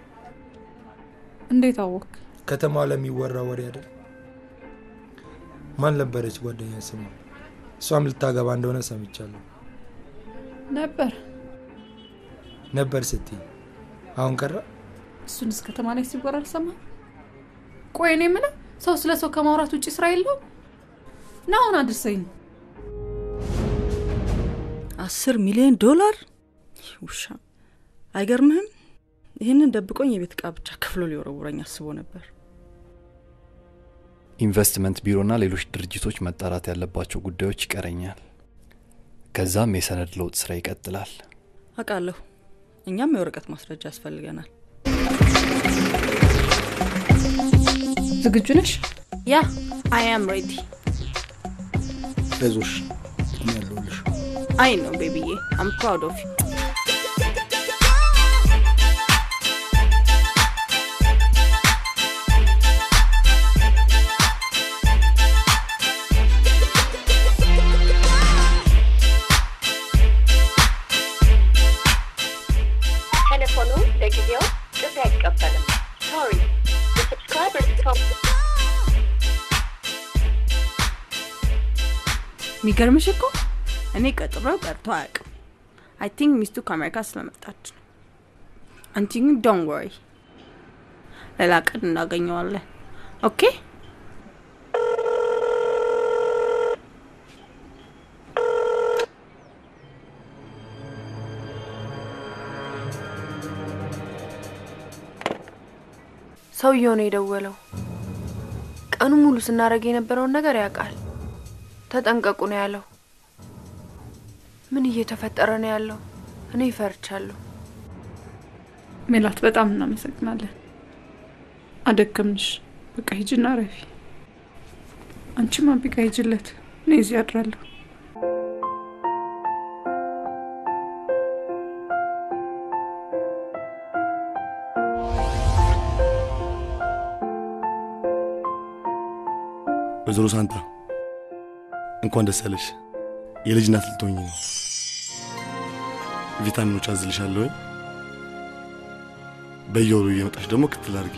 እንዴት አወክ? ከተማ ለሚወራ ወሬ አይደል? ማን ነበረች ጓደኛ ስሟ? እሷም ልታገባ እንደሆነ ሰምቻለሁ። ነበር ነበር ስትይ አሁን ቀረ? እሱን እስከ ከተማ ላይ ሲወራ አልሰማህም? ቆይ እኔ የምልህ ሰው ስለ ሰው ከማውራት ውጭ ስራ የለውም? ና አሁን አድርሰኝ። አስር ሚሊዮን ዶላር ውሻ አይገርምህም? ይህንን ደብቆኝ የቤት እቃ ብቻ ከፍሎ ሊወረውረኝ አስቦ ነበር። ኢንቨስትመንት ቢሮና ሌሎች ድርጅቶች መጣራት ያለባቸው ጉዳዮች ይቀረኛል። ከዛም የሰነድ ለውጥ ስራ ይቀጥላል። አውቃለሁ። እኛም የወረቀት ማስረጃ ያስፈልገናል። ዝግጁ ነሽ? ያ አይ አም ሬዲ። አይዞሽ፣ እኔ ያለሁልሽ። አይ ነው ቤቢዬ አም ፕራውድ ኦፍ ዩ። ቴሌፎኑ ለጊዜው ጥሪ አይቀበልም። ሶሪ subscribers የሚገርምሽ እኮ እኔ ቀጥሮ ቀርቶ አያውቅም። አይ ቲንክ ሚስቱ ከአሜሪካ ስለመጣች ነው። አንቺ ግን ዶን ወሪ፣ ሌላ ቀን እናገኘዋለን። ኦኬ ሰውየው ነው የደወለው። ቀኑ ሙሉ ስናደርግ የነበረውን ነገር ያውቃል። ተጠንቀቁ ነው ያለው። ምን እየተፈጠረ ነው ያለው? እኔ ይፈርቻለሁ። ሜላት በጣም እናመሰግናለን። አደከምንሽ። በቃ ሂጅና ረፊ። አንቺም አቢጋ ሂጅለት። እኔ እዚህ አድራለሁ። ወይዘሮ ሳንታ እንኳን ደስ ያለሽ። የልጅ እናት ልትሆኝ ነው። ቪታሚኖች አዝልሻለሁ። በየወሩ እየመጣሽ ደግሞ ክትል አድርጊ።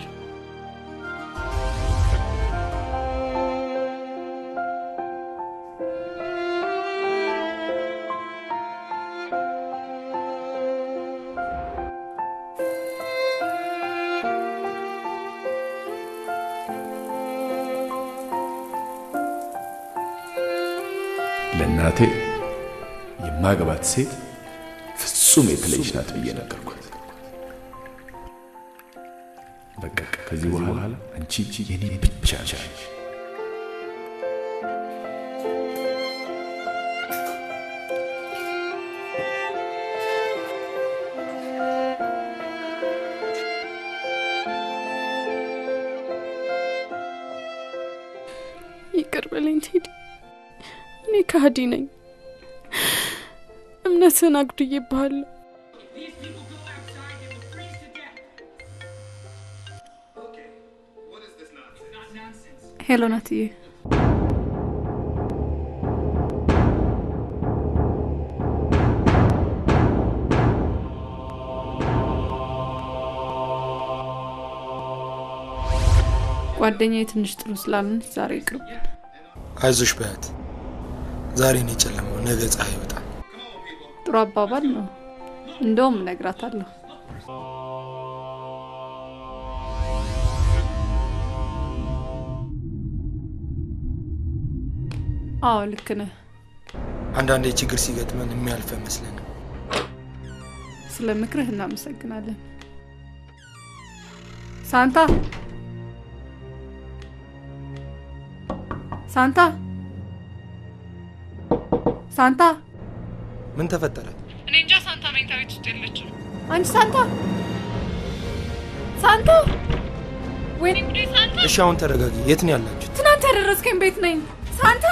ለእናቴ የማገባት ሴት ፍጹም የተለየች ናት ብዬ ነገርኳት። በቃ ከዚህ በኋላ አንቺ የኔ ብቻ ነሽ። ይቅር በለኝ ቴዲ፣ እኔ ከሃዲ ነኝ። እምነትህን አጉድዬብሃለሁ። ሄሎ ናትዬ፣ ጓደኛዬ ትንሽ ጥሩ ስላልሆነች ዛሬ ይቅርብን። አይዞሽ በያት። ዛሬ ነው የጨለመው፣ ነገ ፀሐይ ይወጣል። ጥሩ አባባል ነው። እንደውም እነግራታለሁ። አዎ ልክ ነህ። አንዳንዴ ችግር ሲገጥመን የሚያልፍ አይመስለንም። ስለ ምክርህ እናመሰግናለን። ሳንታ ሳንታ ሳንታ፣ ምን ተፈጠረ? እኔ እንጃ። ሳንታ መኝታ ቤት ውስጥ የለችም። አንቺ ሳንታ ሳንታ፣ ወይኔ ጉዴ! ሳንታ፣ እሺ አሁን ተረጋጊ። የት ነው ያላችሁት? ትናንት ያደረስከኝ ቤት ነኝ። ሳንታ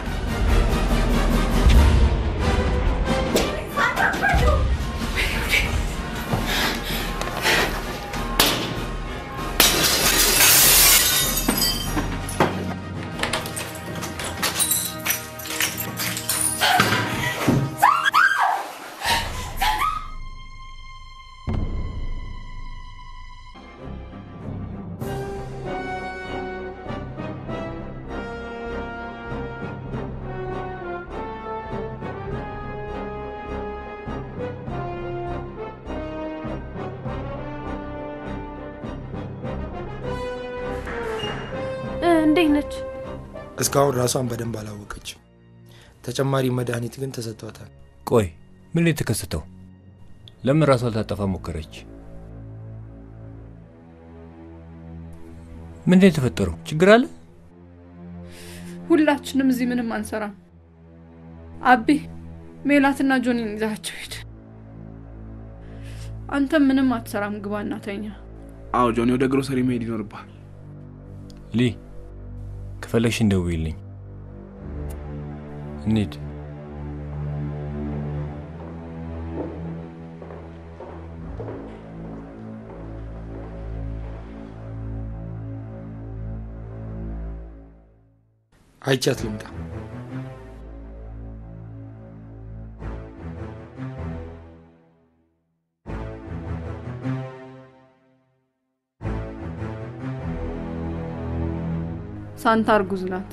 እንዴት ነች? እስካሁን ራሷን በደንብ አላወቀችም። ተጨማሪ መድኃኒት ግን ተሰጥቷታል። ቆይ ምን ላይ የተከሰተው? ለምን ራሷ ልታጠፋ ሞከረች? ምንድን ነው የተፈጠረው? ችግር አለ? ሁላችንም እዚህ ምንም አንሰራም። አቢ ሜላትና ጆኒን ይዛቸው ሂድ። አንተም ምንም አትሰራም። ግባ እናተኛ። አዎ ጆኒ፣ ወደ ግሮሰሪ መሄድ ይኖርብሃል። ሊ ከፈለግሽ እንደውይልኝ። እንሂድ። አይቻት ልምጣ። ሳንታ እርጉዝ ናት።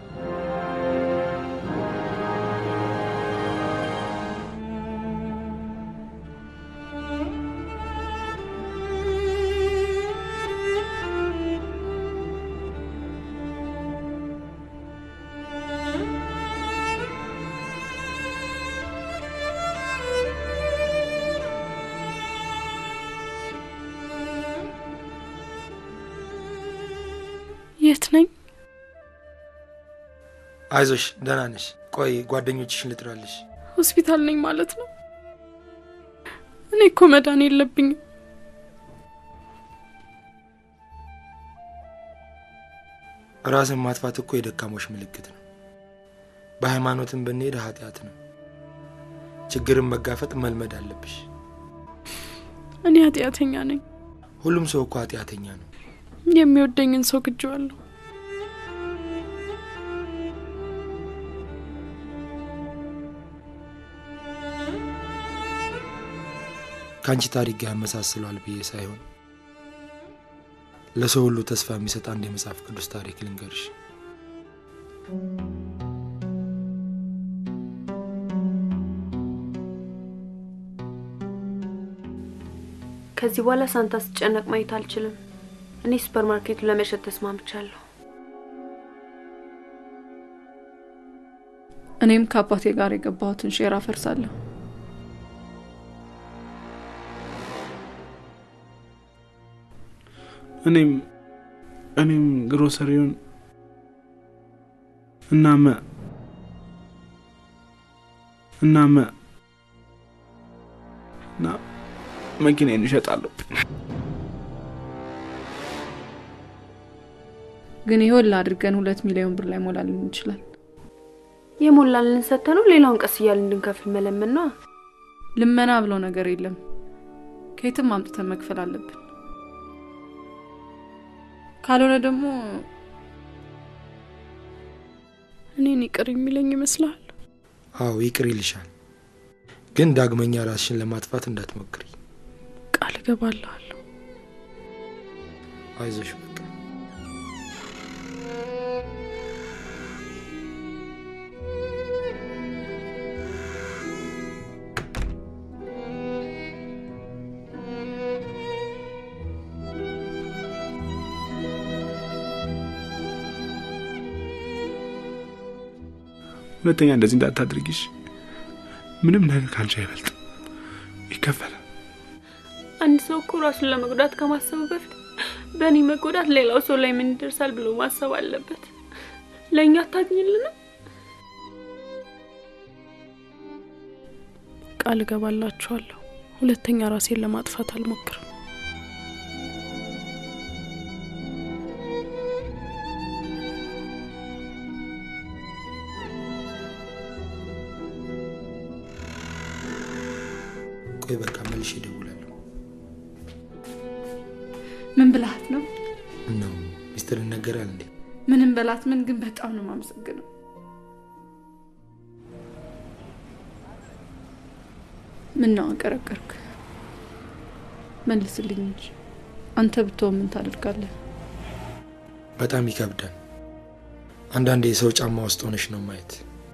የት ነኝ? አይዞሽ፣ ደህና ነሽ። ቆይ ጓደኞችሽን ልጥራልሽ። ሆስፒታል ነኝ ማለት ነው? እኔ እኮ መዳን የለብኝም። ራስን ማጥፋት እኮ የደካሞች ምልክት ነው። በሃይማኖትም ብንሄድ ኃጢአት ነው። ችግርን መጋፈጥ መልመድ አለብሽ። እኔ ኃጢአተኛ ነኝ። ሁሉም ሰው እኮ ኃጢአተኛ ነው። የሚወደኝን ሰው ግጄዋለሁ። ከአንቺ ታሪክ ጋር ያመሳስለዋል ብዬ ሳይሆን ለሰው ሁሉ ተስፋ የሚሰጥ አንድ የመጽሐፍ ቅዱስ ታሪክ ልንገርሽ። ከዚህ በኋላ ሳንታ ስጨነቅ ማየት አልችልም። እኔ ሱፐር ማርኬቱን ለመሸጥ ተስማምቻለሁ። እኔም ከአባቴ ጋር የገባሁትን ሼር አፈርሳለሁ። እኔም እኔም ግሮሰሪውን እናመ እናመ እና መኪናዬን እሸጣለሁ። ግን ይኸውልህ አድርገን ሁለት ሚሊዮን ብር ላይ ሞላልን እንችላል። የሞላልን ሰተነው ሌላውን ቀስ እያልን እንድንከፍል መለመን ነዋ። ልመና ብሎ ነገር የለም። ከየትም አምጥተን መክፈል አለብን። ካልሆነ ደግሞ እኔን ይቅር የሚለኝ ይመስልሃል? አዎ ይቅር ይልሻል፣ ግን ዳግመኛ ራስሽን ለማጥፋት እንዳትሞክሪ። ቃል እገባልሃለሁ። አይዞሽ በቃ ሁለተኛ እንደዚህ እንዳታድርጊሽ። ምንም ነገር ከአንቺ አይበልጥ፣ ይከፈላል። አንድ ሰው እኮ ራሱን ለመጉዳት ከማሰቡ በፊት በእኔ መጎዳት ሌላው ሰው ላይ ምን ይደርሳል ብሎ ማሰብ አለበት። ለእኛ አታግኝልንም? ቃል እገባላችኋለሁ። ሁለተኛ ራሴን ለማጥፋት አልሞክርም። ቆይ በቃ መልሼ እደውላለሁ። ምን ብልሃት ነው? ነው ሚስጥር ይነገራል እንዴ? ምንም በላት ምን፣ ግን በጣም ነው የማመሰግነው። ምን ነው አቀረቀርክ? መልስልኝ እንጂ አንተ ብትሆን ምን ታደርጋለህ? በጣም ይከብዳል። አንዳንዴ የሰው ጫማ ውስጥ ሆነሽ ነው ማየት።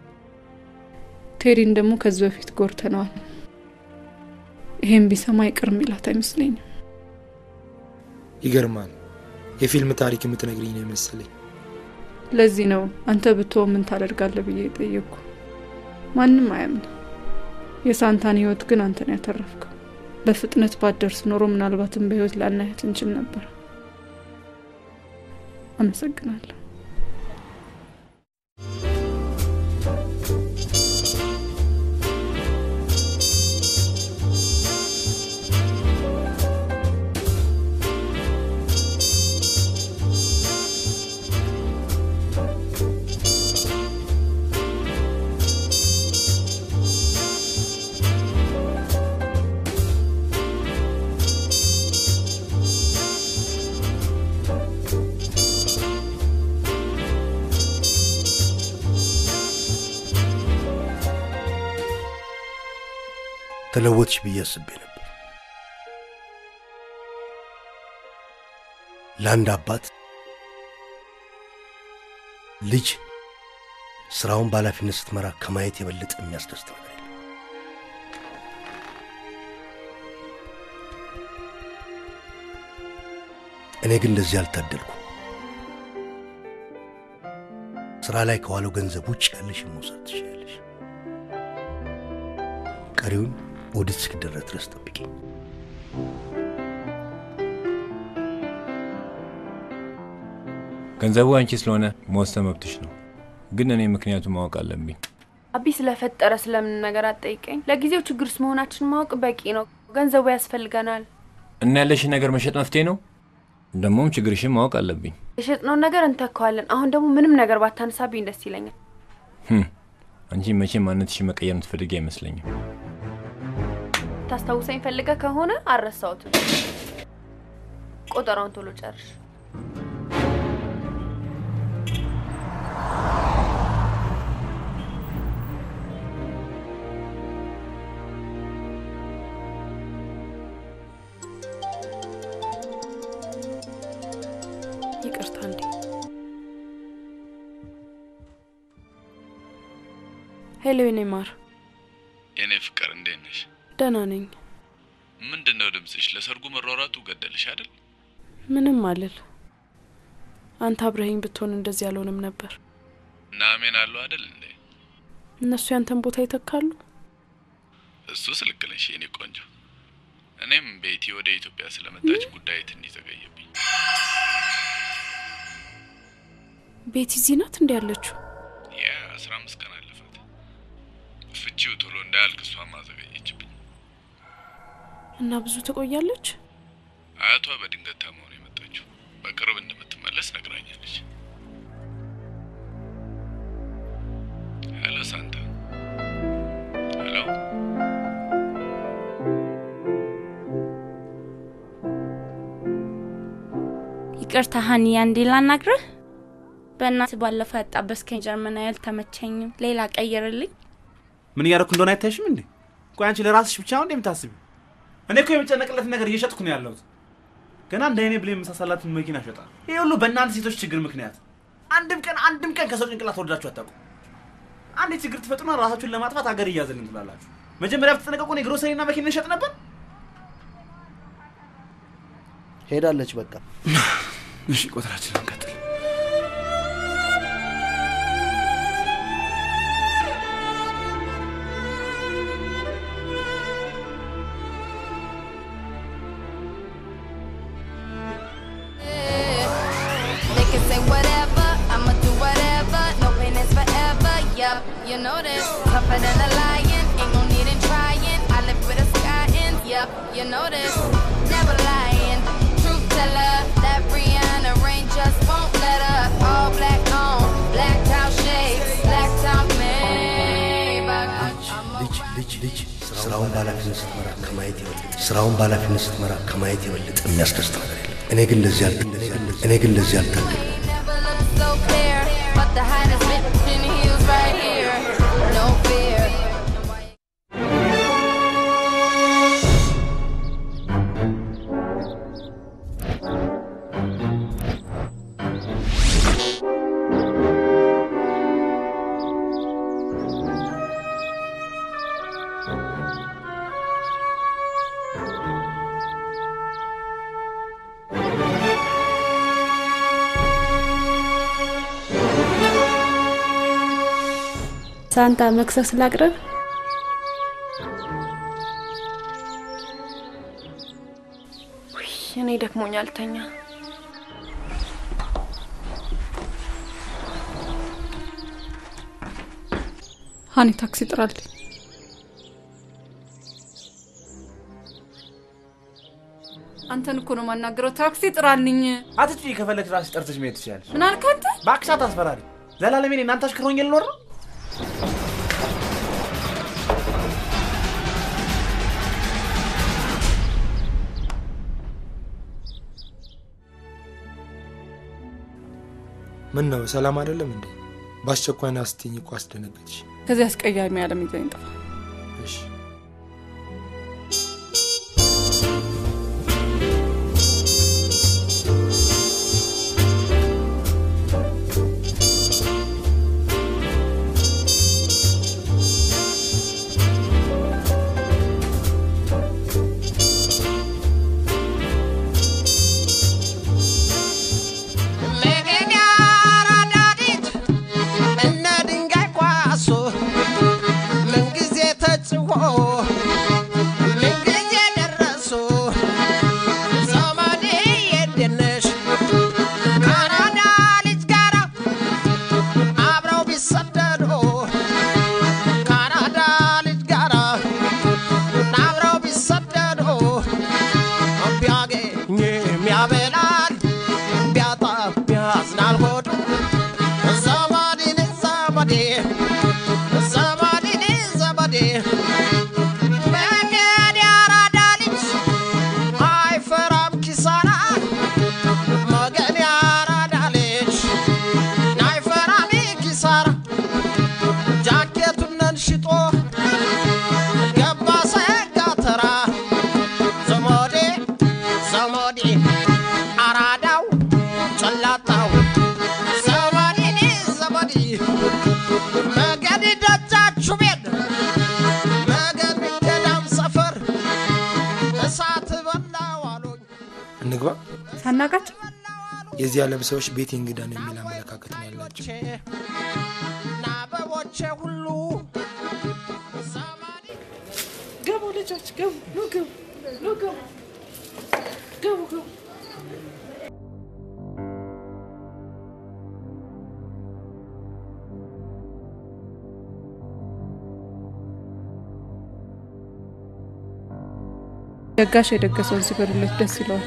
ቴሪን ደግሞ ከዚህ በፊት ጎርተነዋል። ይሄን ቢሰማ ይቅር የሚላት አይመስለኝም። ይገርማል። የፊልም ታሪክ የምትነግሪኝ ነው የመሰለኝ። ለዚህ ነው አንተ ብትሆን ምን ታደርጋለህ ብዬ የጠየቅኩ። ማንም አያምን። የሳንታን ህይወት ግን አንተን ያተረፍከው። በፍጥነት ባደርስ ኖሮ ምናልባትም በህይወት ላናያት እንችል ነበር። አመሰግናለሁ። ተለወጥሽ ብዬ አስቤ ነበር። ለአንድ አባት ልጅ ስራውን በኃላፊነት ስትመራ ከማየት የበለጠ የሚያስደስት ነገር የለም። እኔ ግን እንደዚህ አልታደልኩም። ስራ ላይ ከዋለው ገንዘብ ውጭ ያለሽን መውሰድ ትችላለሽ። ቀሪውን ኦዲት እስኪደረግ ድረስ ጠብቂ። ገንዘቡ አንቺ ስለሆነ መወሰን መብትሽ ነው፣ ግን እኔ ምክንያቱም ማወቅ አለብኝ። አቢ ስለፈጠረ ስለምን ነገር አትጠይቀኝ። ለጊዜው ችግር ውስጥ መሆናችን ማወቅ በቂ ነው። ገንዘቡ ያስፈልገናል። እና ያለሽን ነገር መሸጥ መፍትሄ ነው። ደግሞም ችግርሽን ማወቅ አለብኝ። የሸጥነውን ነገር እንተካዋለን። አሁን ደግሞ ምንም ነገር ባታነሳብኝ ደስ ይለኛል። ህም፣ አንቺ መቼም ማንነትሽን መቀየር የምትፈልጊ አይመስለኝም። ታስታውሰኝ ፈልገ ከሆነ አልረሳሁትም። ቆጠራውን ቶሎ ጨርሽ። ይቅርታ እንዴ። ሄሎ የኔ ማር፣ የኔ ፍቅር እንዴት ነሽ? ደህና ነኝ። ምንድን ነው ድምፅሽ? ለሰርጉ መሯሯጡ ገደልሽ አይደል? ምንም አልል። አንተ አብረኸኝ ብትሆን እንደዚህ አልሆንም ነበር። ናሜን አሉ አይደል እንዴ? እነሱ ያንተን ቦታ ይተካሉ። እሱ ስልክ ነሽ የኔ ቆንጆ። እኔም ቤቲ ወደ ኢትዮጵያ ስለመጣች ጉዳይ ትንሽ ዘገየብኝ። ቤቲ እዚህ ናት እንዲ ያለችው? ያ አስራ አምስት ቀን አለፋት። ፍቺው ቶሎ እንዳያልቅ እሷም አዘገየችብኝ። እና ብዙ ትቆያለች? አያቷ በድንገት ታመው ነው የመጣችው። በቅርብ እንደምትመለስ ነግራኛለች። ሄሎ ሳንታ። ሄሎ ይቅርታ ሀኒ፣ አንዴ ላናግርህ። በእናትህ ባለፈው ያጣበስከኝ ጀርመን አልተመቸኝም። ሌላ ቀይርልኝ። ምን እያደረኩ እንደሆነ አይታይሽም እንዴ? ቆይ አንቺ ለራስሽ ብቻ ነው እንዴ የምታስቢው? እኔ እኮ የምጨነቅለትን ነገር እየሸጥኩ ነው ያለሁት። ገና እንደ አይኔ ብሌን የመሳሰላትን መኪና እሸጣለሁ። ይሄ ሁሉ በእናንተ ሴቶች ችግር ምክንያት። አንድም ቀን አንድም ቀን ከሰው ጭንቅላት ወርዳችሁ አታውቁም። አንድ ችግር ትፈጥሩና ራሳችሁን ለማጥፋት ሀገር እያዘልን ትላላችሁ። መጀመሪያ ብትጠነቀቁ እኔ ግሮሰሪና መኪና እሸጥ ነበር። ሄዳለች በቃ። እሺ ቁጥራችንን እንቀጥል። They can say whatever, I'ma do whatever. No pain is forever, yup, you know this. Tougher than a lion, ain't no need in trying. I live with a sky in, yup, you know this. Never lying, truth teller. That Brianna rain just won't let her. All black on, black town shades, black town Maybach. ልጅ ልጅ ልጅ ስራውን በኃላፊነት ስትመራ ከማየት የበለጠ ስራውን በኃላፊነት ስትመራ ከማየት የበለጠ የሚያስደስት ነገር የለም። እኔ ግን ለዚህ አልተ እኔ ግን ለዚህ አልታገልም። so clear, but the hottest bitch in heels right here. No fear. ሳንታ መክሰስ ላቅርብ? እኔ ደክሞኛል፣ ተኛ። ሀኒ ታክሲ ጥራልኝ። አንተን እኮ ነው የማናገረው። ታክሲ ጥራልኝ። አትጭ ከፈለግሽ ራስሽ ጠርተሽ መሄድ ትችላለሽ። ምን አልክ አንተ? እባክሽ አታስፈራሪ። ዘላለሜ እኔ እናንተ አሽከር ሆኜ ልኖር ነው? ምን ነው ሰላም አይደለም እንዴ? በአስቸኳይ ና ስትይኝ እኮ አስደነገጥሽ። ከዚህ አስቀያሚ ዓለም ይዘኝ ጥፋ። እሺ እነ ድንጋይ ኳሶ ምንጊዜ ተጽፎ ምንጊዜ ደረሱ ዘመዴ የደነሽ ካናዳ ልጅ ጋራ አብረው ቢሰደዱ ካናዳ ልጅ ጋራ አብረው ቢሰደዱ ቢያገኝ የሚያበላል ቢያጣ ቢያዝናል ሆዱ ዘመዴን ዘመዴ ዘመዴን ዘመዴ መንገድ ያራዳ ልጅ አይፈራም ኪሳራ መገን ያራዳ ልጅ አይፈራም ኪሳራ ጃኬቱን ሽጦ ገባ ሰጋ ተራ ዘመዴ ዘመዴ አራዳው ጨላጣው ዘመዴኔ ዘመዴ መገድ ደጃችሁ ቤት መገድ ገዳም ሰፈር እሳት በላው አሉኝ። እንግባ። ሳናቃቸው የዚህ ዓለም ሰዎች ቤት እንግዳ ነው የሚል አመለካከት ነው ያላቸው። አበቦቼ ሁሉ ገቡ ልጆች ገቡ፣ ኑ ገቡ፣ ኑ ገቡ፣ ገቡ ገቡ። ደጋሽ የደገሰውን ሲበሉለት ደስ ይለዋል።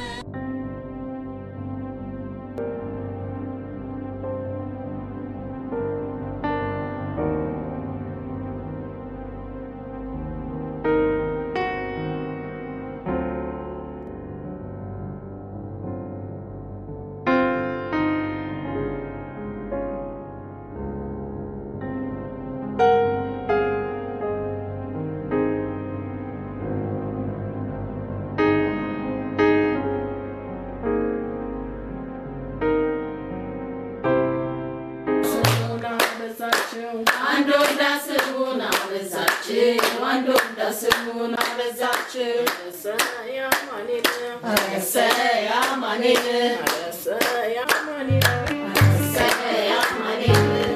አንድ ወዳ ስሙን አበዛችው፣ አንድ ወዳ ስሙን አበዛችው። እሰይ አማኑኤል፣ እሰይ አማኑኤል፣ እሰይ አማኑኤል፣ እሰይ አማኑኤል።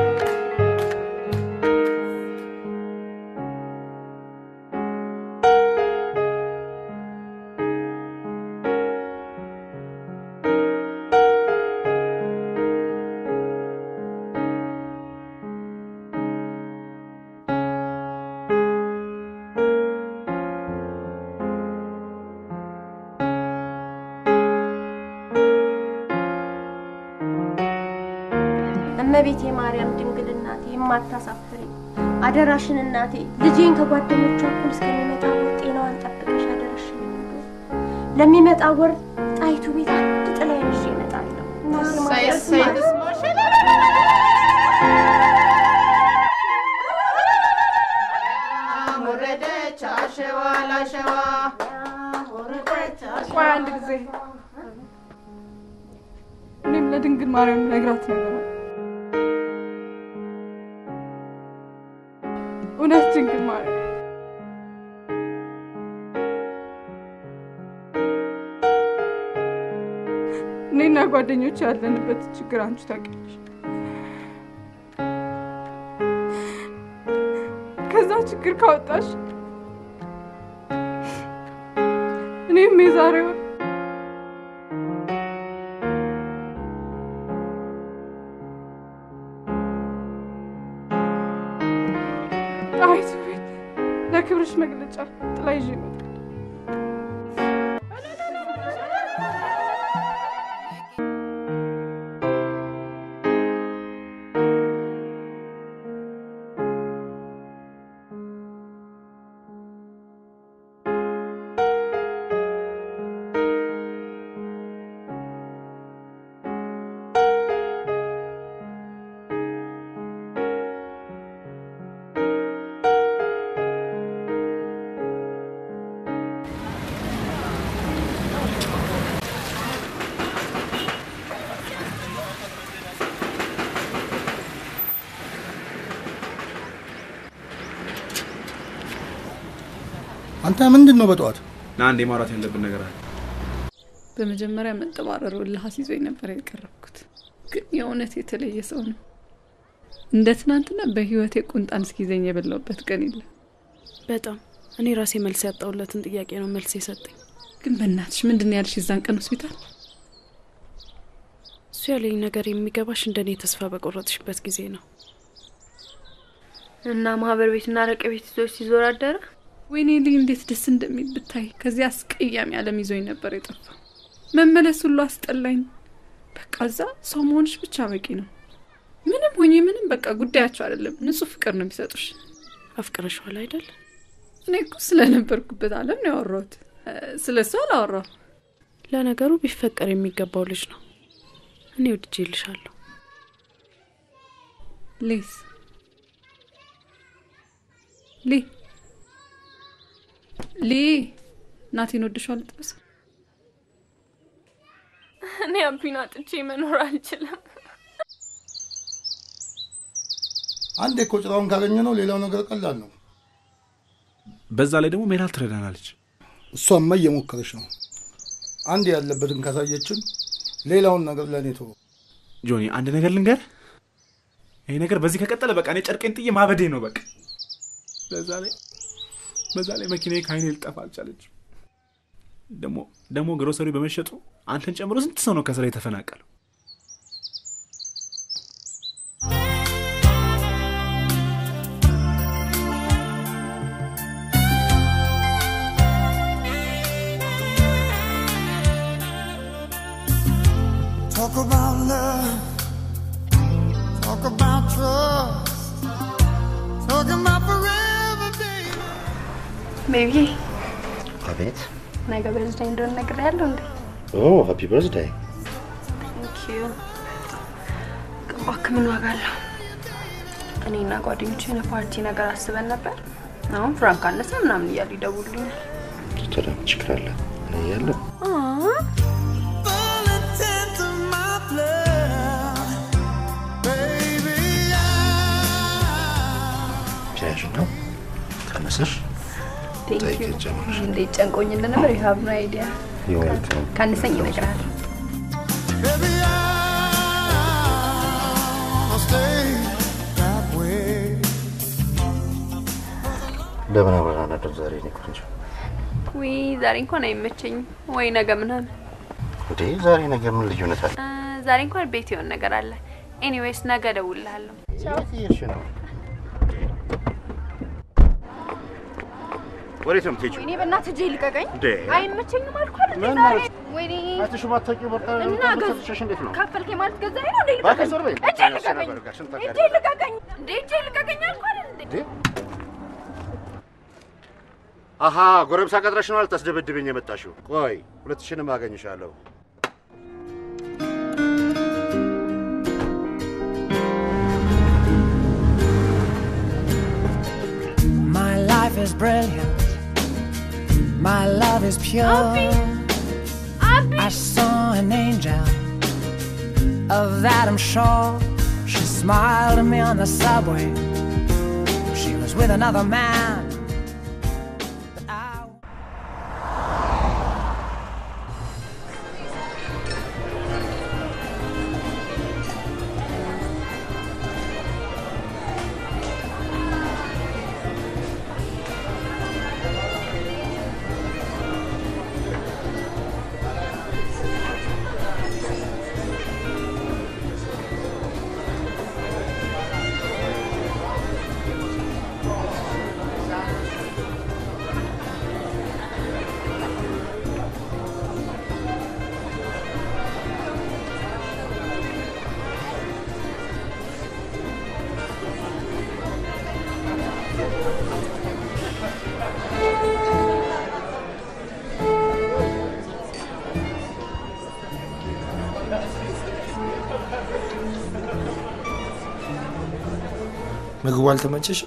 እመቤቴ ማርያም ድንግል እናቴ የማታሳፍሪ አደራሽን እናቴ ልጄን ከጓደኞቿ እኩል እስከሚመጣ ወር ጤናዋን ጠብቀሽ አደራሽን ለሚመጣ ወር ጣይቱ ቤት አንድ ጥላ ይዤ እመጣለሁ። እናቴ እሰይ ማርያም እሰይ ስማ- ተስማሽ ወረደች አሸዋ ላሸዋ ወረደች ቆይ አንድ ጊዜ እኔም ለድንግል ማርያም ነግራት ነገር አለ። እውነት ድንግል ማርያም እኔና ጓደኞች ያለንበት ችግር አንቺ ታውቂያለሽ። ከዛ ችግር ካወጣሽ እኔም የዛሬውን ጣይቱ ቤት ለክብርሽ መግለጫ ጥላ ይዤ እመጣለሁ። አንተ ምንድን ነው በጠዋት ና አንዴ ማውራት ያለብን ነገር አለ። በመጀመሪያ መጠባረሩ እልህ አስይዞኝ ነበር የቀረብኩት፣ ግን የእውነት የተለየ ሰው ነው። እንደ ትናንትና በህይወቴ ቁንጣን እስኪዘኝ የበላውበት ቀን የለም። በጣም እኔ ራሴ መልስ ያጣሁለትን ጥያቄ ነው መልስ የሰጠኝ። ግን በእናትሽ ምንድን ነው ያልሽ የዛን ቀን ሆስፒታል? እሱ ያለኝ ነገር የሚገባሽ እንደኔ ተስፋ በቆረጥሽበት ጊዜ ነው። እና ማህበር ቤትና አረቄ ቤት ይዞች ሲዞር አደረ። ወይኔ ልይ እንዴት ደስ እንደሚል ብታይ። ከዚያ አስቀያሚ ዓለም ይዞኝ ነበር የጠፋው። መመለስ ሁሉ አስጠላኝ። በቃ እዛ ሰው መሆንሽ ብቻ በቂ ነው። ምንም ሆኜ ምንም በቃ ጉዳያቸው አይደለም። ንጹህ ፍቅር ነው የሚሰጡሽ። አፍቅረሽዋል አይደል? እኔ እኮ ስለነበርኩበት ዓለም ነው ያወራሁት። ስለ እሱ አላወራሁ። ለነገሩ ቢፈቀር የሚገባው ልጅ ነው። እኔ ወድጄልሻለሁ። ሊስ ሊ ሊ እናቴን ወድሻል ጥበስ እኔ አቢን አጥቼ መኖር አልችልም። አንዴ እኮ ጭራውን ካገኘ ነው ሌላው ነገር ቀላል ነው። በዛ ላይ ደግሞ ሜላት ትረዳናለች። እሷማ እየሞከረች ነው። አንድ ያለበትን ካሳየችን ሌላውን ነገር ለእኔ ተወው። ጆኒ አንድ ነገር ልንገር፣ ይሄ ነገር በዚህ ከቀጠለ በቃ እኔ ጨርቄን ጥዬ ማበዴ ነው በቃ። በዛ ላይ በዛ ላይ መኪናዬ ከአይኔ ልጠፋ አልቻለች። ደግሞ ደግሞ ግሮሰሪ በመሸጡ አንተን ጨምሮ ስንት ሰው ነው ከስራ የተፈናቀለው? Talk about love. Talk about trust. Talk about forever, baby. ቤቢዬ አቤት። ነገ በርዝዴይ እንደሆነ ነግሬያለሁ እንዴ? ኦ ሃፒ በርዝዴይ። ቴንኪዩ። እባክህ ምን ዋጋ አለው? እኔና ጓደኞቼ የሆነ ፓርቲ ነገር አስበን ነበር። አሁን ፍራንክ አነሰ ምናምን እያሉ ይደውሉልኛል። ታዲያ ምን ችግር አለ? እኔ እያለሁ Tenth of my blood. Baby, ተያዥ ነው ቀነሰሽ ቴንኪዩ። እንዴት ጨንቆኝ እንደነበር ዩ ሃቭ ኖ አይዲያ። ይወልከም ካነሰኝ ይነግራል። baby, I'll stay that way. ለምን አብረን አናድር ዛሬ? እኔ ቆንጆ ውይ ዛሬ እንኳን አይመቸኝም። ወይ ነገ ምናምን። እንዴ ዛሬ ነገር ምን ልዩነት አለ? እ፣ ዛሬ እንኳን ቤት የሆነ ነገር አለ። ኤኒዌይስ ነገ እደውልልሃለሁ። እየሄድሽ ነው? ወዴት ነው የምትሄጂው? ወይኔ በእናትህ እጄ ልቀቀኝ። እንዴ? አይመቸኝም አልኩህ አይደል ምን ዛሬ። ማለት? ወይኔ አይተሽው ማታውቂው በርታ እና ገዝ- ሰጥቼሽ እንዴት ነው? ከፈልከኝ ማለት ገዛኝ ነው እንዴ? እባክህ ልቀቀኝ። ዞር በይ። እጄ ታነሽ ልቀቀኝ። ነበር ጋር ስንት እጄ ልቀቀኝ። እንዴ እጄ ልቀቀኝ አልኩህ አይደል እንዴ? እንዴ? አሃ ጎረምሳ ቀጥረሽ ነው ልታስደበድብኝ የመጣሽው? ቆይ ሁለትሽንም አገኝሻለሁ። My life is brilliant. My love is pure. I saw an angel. Of that I'm sure. She smiled at me on the subway. She was with another man. ምግቡ አልተመቸሽ?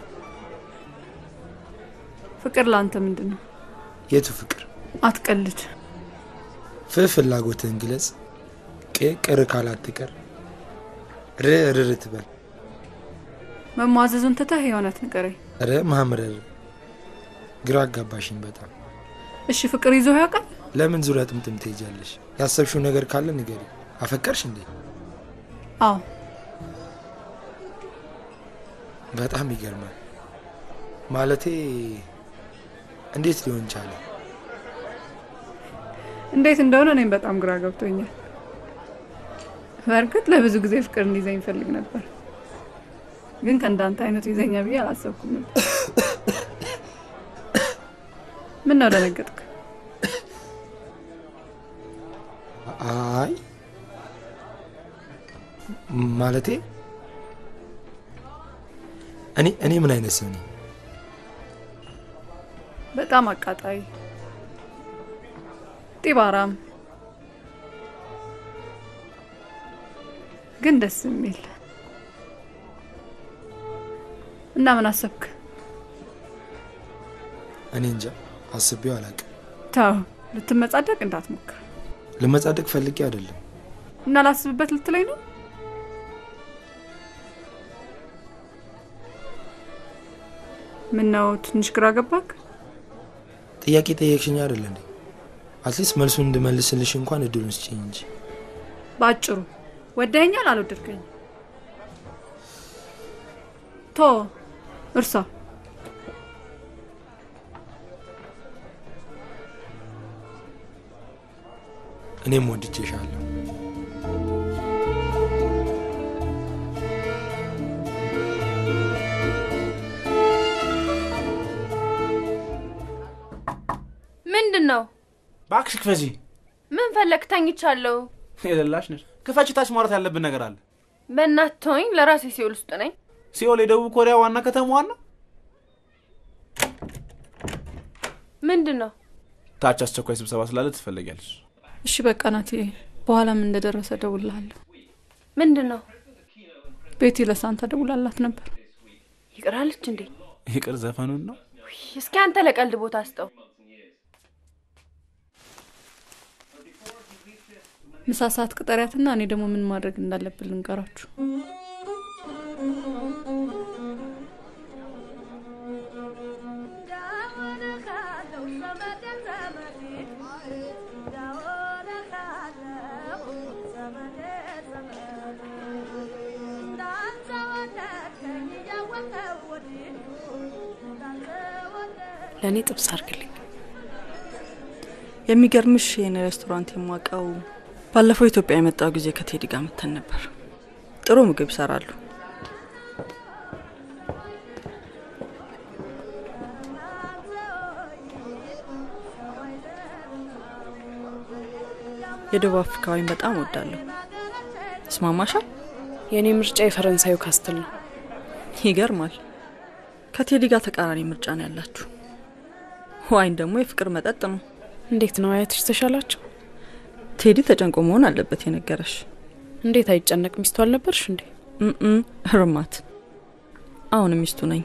ፍቅር ለአንተ ምንድን ነው? የቱ ፍቅር? አትቀልድ። ፍ ፍላጎትህን ግለጽ። ቅ ቅር ካላት ትቀር። ር ርር ትበል። መሟዘዙን ትተህ የእውነት ንገረኝ። ረ ማምረር ግራ አጋባሽኝ በጣም። እሺ ፍቅር ይዞ ያውቃል? ለምን ዙሪያ ጥምጥም ትሄጃለሽ? ያሰብሽው ነገር ካለ ንገሪ። አፈቀርሽ እንዴ? አዎ በጣም ይገርማል። ማለቴ እንዴት ሊሆን ቻለ? እንዴት እንደሆነ እኔም በጣም ግራ ገብቶኛል። በእርግጥ ለብዙ ጊዜ ፍቅር እንዲዘኝ ይፈልግ ነበር፣ ግን ከእንዳንተ አይነቱ ይዘኛ ብዬ አላሰብኩም ነበር። ምን ነው ደነገጥክ? አይ ማለቴ እኔ እኔ ምን አይነት ሰው ነኝ? በጣም አቃጣይ፣ ጢባራም፣ ግን ደስ የሚል እና ምን አሰብክ? እኔ እንጃ አስቤው አላውቅም። ተው፣ ልትመጻደቅ እንዳትሞክር ልመጻደቅ ፈልጌ አይደለም። እና ላስብበት ልትለኝ ነው? ምን ነው ትንሽ ግራ ገባክ? ጥያቄ ጠየቅሽኝ አይደል እንዴ? አትሊስት መልሱን እንድመልስልሽ እንኳን እድሉን ስጪኝ እንጂ። በአጭሩ ወደኸኛል፣ አልወደድከኝ? ቶ እርሳ እኔም ወድጄሻለሁ። ምንድን ነው? እባክሽ ክፈጂ። ምን ፈለግ? ተኝቻለሁ። የሌላሽ ነሽ። ክፈች ታች ማውራት ያለብን ነገር አለ። በእናትህ ተወኝ። ለራሴ ሲኦል ውስጥ ነኝ። ሲኦል የደቡብ ኮሪያ ዋና ከተማዋን ነው። ምንድን ነው? ታች አስቸኳይ ስብሰባ ስላለ ትፈለጊያለሽ። እሺ በቃ ናት። በኋላም እንደደረሰ ደውልሃለሁ። ምንድን ነው? ቤቲ ለሳንታ ደውላላት ነበር። ይቅራለች እንዴ? ይቅር ዘፈኑን ነው። እስኪ አንተ ለቀልድ ቦታ ስጠው። ምሳ ሰዓት ቅጠሪያትና እኔ ደግሞ ምን ማድረግ እንዳለብን ልንገራችሁ። ለእኔ ጥብስ አድርግልኝ። የሚገርምሽ ይህን ሬስቶራንት የማውቀው ባለፈው ኢትዮጵያ የመጣው ጊዜ ከቴዲ ጋር መተን ነበር። ጥሩ ምግብ ይሰራሉ። የደቡብ አፍሪካዊን በጣም ወዳለሁ። ይስማማሻል? የእኔ ምርጫ የፈረንሳዩ ካስትል ነው። ይገርማል። ከቴዲ ጋር ተቃራኒ ምርጫ ነው ያላችሁ። ዋይን ደግሞ የፍቅር መጠጥ ነው። እንዴት ነው አያትሽ ተሻላቸው? ቴዲ ተጨንቆ መሆን አለበት የነገረሽ። እንዴት አይጨነቅ? ሚስቱ አልነበርሽ እንዴ? እም እርማት። አሁንም ሚስቱ ነኝ።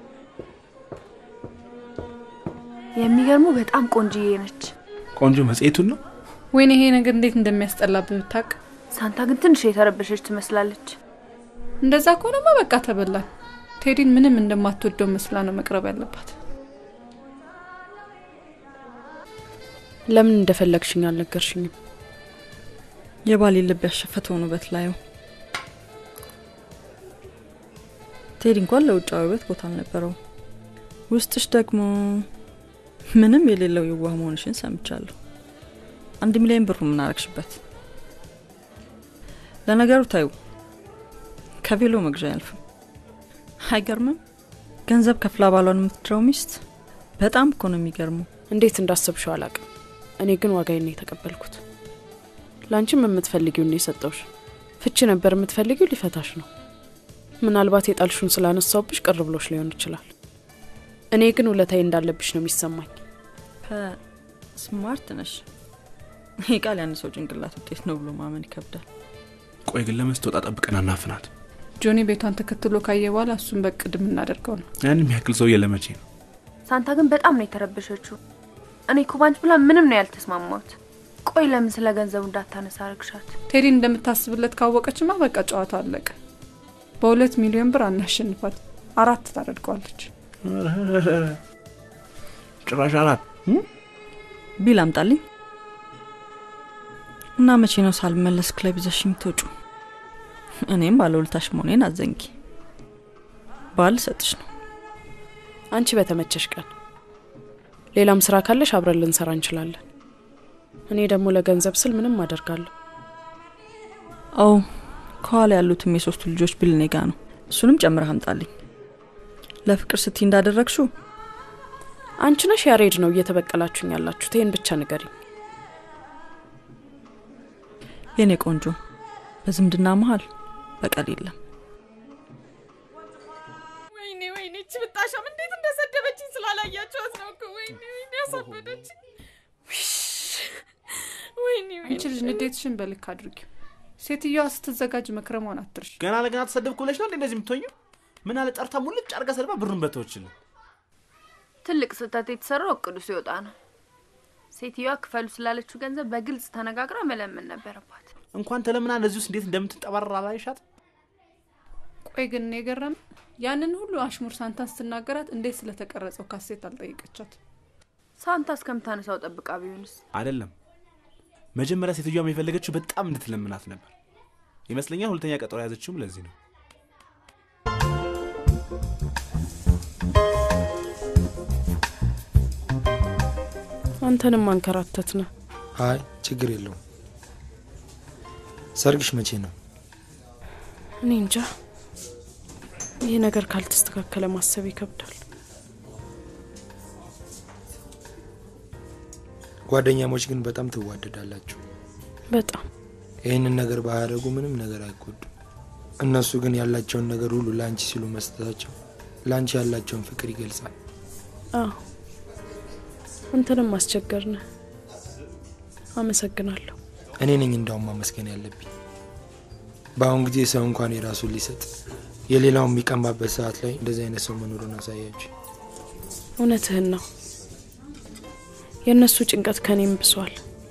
የሚገርሙ በጣም ቆንጅዬ ነች። ቆንጆ መጽሔቱን ነው። ወይኔ ይሄ ነገር እንዴት እንደሚያስጠላብህ ብታቅ። ሳንታ ግን ትንሽ የተረበሸች ትመስላለች። እንደዛ ከሆነማ በቃ ተበላን። ቴዲን ምንም እንደማትወደው መስላ ነው መቅረብ ያለባት። ለምን እንደፈለግሽኝ አልነገርሽኝም? የባሌ ልብ ያሸፈተውን ውበት ላዩ ቴዲ እንኳን ለውጫዊ ውበት ቦታ አልነበረው። ውስጥሽ ደግሞ ምንም የሌለው የዋህ መሆንሽን ሰምቻለሁ። አንድ ሚሊዮን ብሩ ምን አረግሽበት? ለነገሩ ታዩ ከቬሎ መግዣ አያልፍም። አይገርምም? ገንዘብ ከፍላ ባሏን የምትድረው ሚስት በጣም እኮ ነው የሚገርመው። እንዴት እንዳሰብሽው አላቅም። እኔ ግን ዋጋዬን ነው የተቀበልኩት። ለአንቺም የምትፈልጊውን ነው የሰጠውሽ። ፍቺ ነበር የምትፈልጊው፣ ሊፈታሽ ነው። ምናልባት የጣልሹን ስላነሳውብሽ ቅር ብሎሽ ሊሆን ይችላል። እኔ ግን ውለታዬ እንዳለብሽ ነው የሚሰማኝ። ስማርት ነሽ። ይህ ቃል ያን ሰው ጭንቅላት ውጤት ነው ብሎ ማመን ይከብዳል። ቆይ ግን ለመስተወጣ ጠብቀን አናፍናት። ጆኒ ቤቷን ተከትሎ ካየ በኋላ እሱን በቅድ የምናደርገው ነው። ያን የሚያክል ሰውዬ ለመቼ ነው? ሳንታ ግን በጣም ነው የተረበሸችው። እኔ እኮ ባንቺ ብላ ምንም ነው ያልተስማማት። ቆይ ለምን ስለ ገንዘቡ እንዳታነሳ አረግሻት? ቴዲ እንደምታስብለት ካወቀችማ በቃ ጨዋታ አለቀ። በሁለት ሚሊዮን ብር አናሸንፋት፣ አራት ታደርገዋለች። ጭራሽ አራት ቢል አምጣልኝ እና መቼ ነው ሳልመለስ ክለብ ይዘሽ የምትወጩ? እኔም ባለውለታሽ መሆኔን አዘንጊ። ባል ሰጥሽ ነው። አንቺ በተመቸሽ ቀን ሌላም ስራ ካለሽ አብረን ልንሰራ እንችላለን። እኔ ደግሞ ለገንዘብ ስል ምንም አደርጋለሁ። አዎ ከኋላ ያሉትም የሶስቱ ልጆች ቢል እኔ ጋ ነው። እሱንም ጨምረህ አምጣልኝ። ለፍቅር ስቲ እንዳደረግሽው አንቺ ነሽ ያሬድ ነው እየተበቀላችሁኝ ያላችሁት። ይህን ብቻ ንገሪኝ። የኔ ቆንጆ በዝምድና መሀል በቀል የለም። ወይኔ ወይኔ፣ እቺ ብጣሻም እንዴት እንደሰደበችኝ ስላላያችኋት ነው እኮ። ወይኔ ወይኔ፣ ያሳበደችኝ። ወይኔ አንቺ ልጅ ንዴትሽን በልክ አድርጊው። ሴትዮዋ ስትዘጋጅ መክረሟን አትርሽ። ገና ለገና ተሰደብኩ ብለሽ ነው እንዴ እንደዚህ የምትሆኙ? ምን አለ ጠርታ ሙልጭ አርጋ ሰድባ ብሩን በተወችልን። ትልቅ ስህተት የተሰራው እቅዱ ሲወጣ ነው። ሴትዮዋ ክፈሉ ስላለችው ገንዘብ በግልጽ ተነጋግራ መለመን ነበረባት። እንኳን ተለምና እንደዚህ ውስጥ እንዴት እንደምትንጠባረር አላይሻት? ቆይ ግን የገረም ያንን ሁሉ አሽሙር ሳንታን ስትናገራት እንዴት ስለተቀረጸው ካሴት አልጠየቀቻት? ሳንታ እስከምታነሳው ጠብቃ ቢሆንስ? አይደለም መጀመሪያ ሴትዮዋም የፈለገችው በጣም እንድትለምናት ነበር ይመስለኛል። ሁለተኛ ቀጠሮ የያዘችውም ለዚህ ነው። አንተንም አንከራተት ነው። አይ ችግር የለውም። ሰርግሽ መቼ ነው? እኔ እንጃ። ይህ ነገር ካልተስተካከለ ማሰብ ይከብዳል። ጓደኛሞች ግን በጣም ትዋደዳላችሁ። በጣም ይህንን ነገር ባያደርጉ ምንም ነገር አይጎዱም። እነሱ ግን ያላቸውን ነገር ሁሉ ለአንቺ ሲሉ መስጠታቸው ለአንቺ ያላቸውን ፍቅር ይገልጻል። አዎ አንተንም አስቸገርነ። አመሰግናለሁ። እኔ ነኝ እንዳውም ማመስገን ያለብኝ። በአሁን ጊዜ ሰው እንኳን የራሱን ሊሰጥ የሌላውን የሚቀማበት ሰዓት ላይ እንደዚህ አይነት ሰው መኖሩን አሳያችሁ። እውነትህን ነው። የእነሱ ጭንቀት ከኔም ብሷል።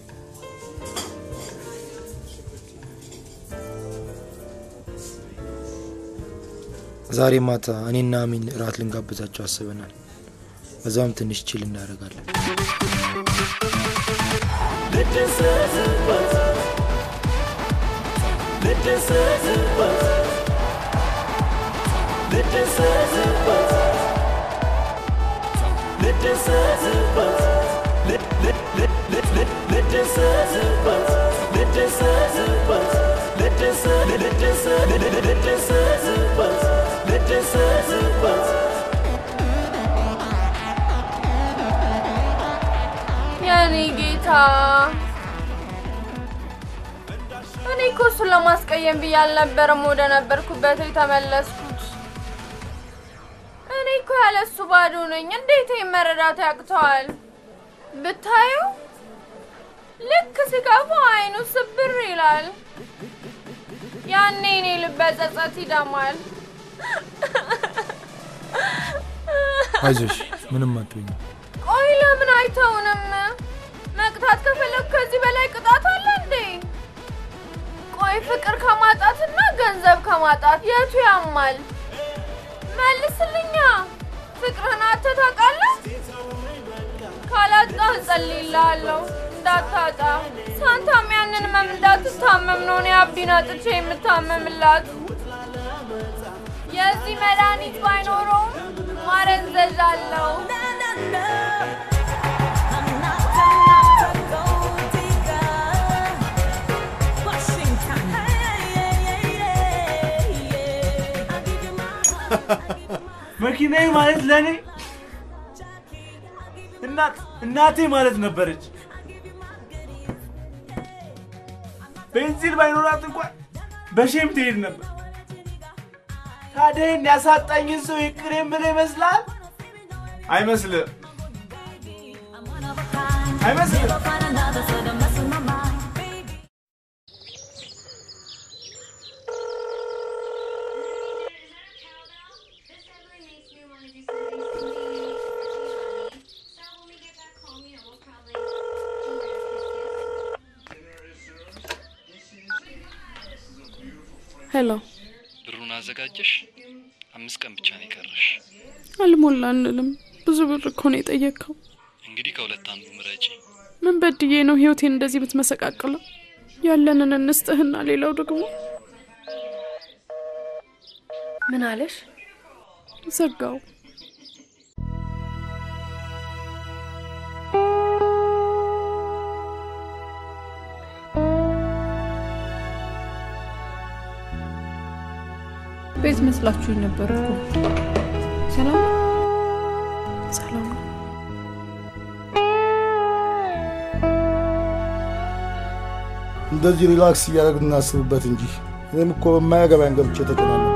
ዛሬ ማታ እኔና አሚን እራት ልንጋብዛቸው አስበናል። በዛም ትንሽ ችል እናደርጋለን። የኔ ጌታ እኔ እኮ እሱን ለማስቀየም ብዬ አልነበረም ወደ ነበርኩበት የተመለስኩት። እኔ እኮ ያለ እሱ ባዶ ነኝ። እንዴት ይሄን መረዳት ያቅተዋል? ብታዩ ልክ ሲገባ አይኑ ስብር ይላል። ያኔ እኔ ልበ ጸጸት ይደማል። አይዞሽ፣ ምንም አትሆኝ። ቆይ ለምን አይተውንም? መቅጣት ከፈለግ ከዚህ በላይ ቅጣት አለ እንዴ? ቆይ ፍቅር ከማጣትና ገንዘብ ከማጣት የቱ ያማል? መልስልኛ። ፍቅርህን አጥተህ ታውቃለህ? ካላጣህ እጸልይልሃለሁ እንዳታጣ። ሳንታም ያንን ህመም እንዳትታመም ነው እኔ አብዲን አጥቼ የምታመምላት። የዚህ መድኃኒት ባይኖረውም ማረንዘዣ አለው። መኪናዬ ማለት ለእኔ እናት እናቴ ማለት ነበረች። ቤንዚን ባይኖራት እንኳን በሼም ትሄድ ነበር። ታዲያ ይህን ያሳጣኝን ሰው ይቅር የምልህ ይመስላል? አይመስልም፣ አይመስልም። ሄሎ፣ ብሩን አዘጋጀሽ? አምስት ቀን ብቻ ነው የቀረሽ። አልሞላልንም። ብዙ ብር እኮ ነው የጠየቅከው። እንግዲህ ከሁለት አንዱ ምረጪ። ምን በድዬ ነው ህይወቴን እንደዚህ የምትመሰቃቅለው? ያለንን እንስጥህና ሌላው ደግሞ ምን አለሽ? ዘጋው። ቤት መስላችሁኝ ነበር እኮ። ሰላም ነው? ሰላም ነው። እንደዚህ ሪላክስ እያደረግን እናስብበት እንጂ እኔም እኮ በማያገባኝ ገብቼ ተጨናነኩ።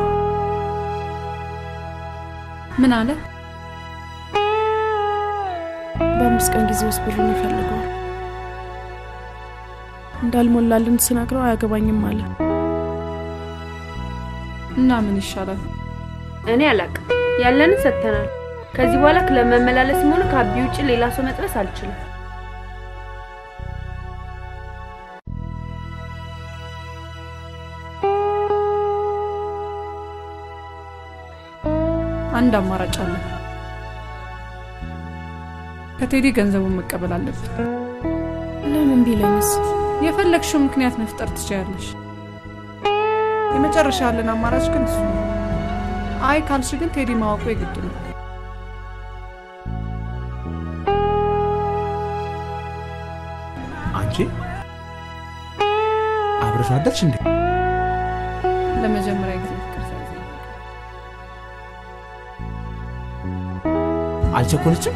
ምን አለ? በአምስት ቀን ጊዜ ውስጥ ብሩን ይፈልገዋል። እንዳልሞላልን ስነግረው አያገባኝም አለ። እና ምን ይሻላል? እኔ አላቅም። ያለንን ሰጥተናል። ከዚህ በኋላ ክለብ መመላለስም ሆነ ከአቢ ውጭ ሌላ ሰው መጥበስ አልችልም። አንድ አማራጭ አለ። ከቴዲ ገንዘቡን መቀበል አለብን። ለምን ቢለኝስ? የፈለግሽው ምክንያት መፍጠር ትችያለሽ። የመጨረሻ ያለን አማራጭ ግን እሱ ነው። አይ ካልሽ ግን ቴዲ ማወቁ የግድ ነው። አንቺ አብረሽ አደርሽ እንዴ? ለመጀመሪያ ጊዜ ፍቅር ሳይዘኝ አልቸኮለችም?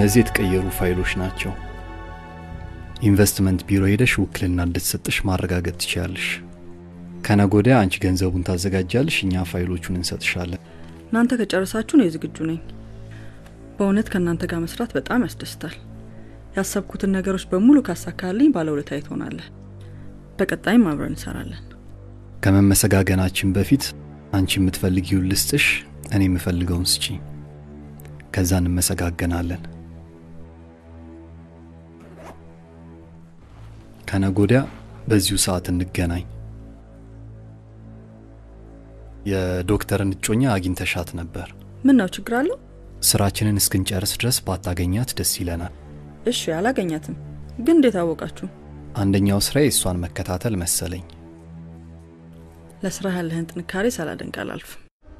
እነዚህ የተቀየሩ ፋይሎች ናቸው። ኢንቨስትመንት ቢሮ ሄደሽ ውክልና እንድትሰጥሽ ማረጋገጥ ትችያለሽ። ከነገ ወዲያ አንቺ ገንዘቡን ታዘጋጃለሽ፣ እኛ ፋይሎቹን እንሰጥሻለን። እናንተ ከጨረሳችሁ ነው ዝግጁ ነኝ። በእውነት ከእናንተ ጋር መስራት በጣም ያስደስታል። ያሰብኩትን ነገሮች በሙሉ ካሳካልኝ ባለውለታዬ ትሆናለህ። በቀጣይም አብረን እንሰራለን። ከመመሰጋገናችን በፊት አንቺ የምትፈልጊውን ልስጥሽ፣ እኔ የምፈልገውን ስጪ። ከዛ እንመሰጋገናለን። ከነገ ወዲያ በዚሁ ሰዓት እንገናኝ። የዶክተርን እጮኛ አግኝተሻት ነበር። ምን ነው ችግር አለው? ስራችንን እስክንጨርስ ድረስ ባታገኛት ደስ ይለናል። እሺ፣ አላገኛትም። ግን እንዴት አወቃችሁ? አንደኛው ስራዬ እሷን መከታተል መሰለኝ። ለስራ ያለህን ጥንካሬ ሳላደንቅ አላልፍም።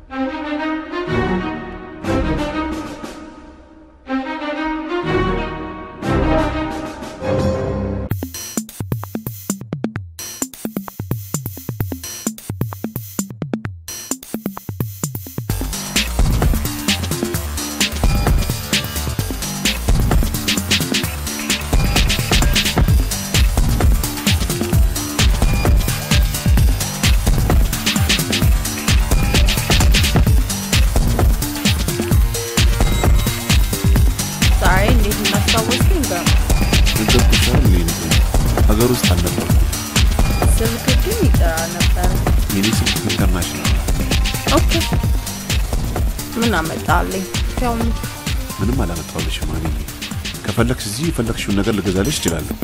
ዛሬ እንዴት እንዳስታወስኩኝ ገ ነገርኩሻል። ሌሊት ሀገር ውስጥ አልነበርኩም። ስልክ ግን ይጠራ ነበር። የኔ ስልክ ኢንተርናሽናል ነው። ኦኬ ምን አመጣልኝ? ያው ምንም አላመጣሁልሽም ማግኘ ከፈለግሽ እዚህ የፈለግሽውን ነገር ልገዛልሽ እችላለሁ።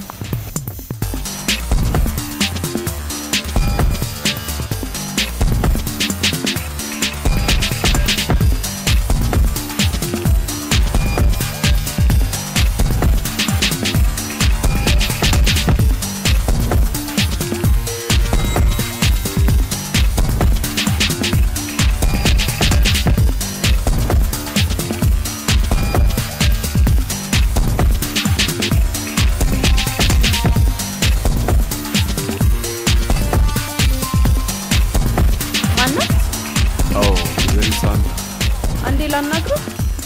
ማናት? አዎ ወይዘሪት ሳንታ አንዴ ላናግረው።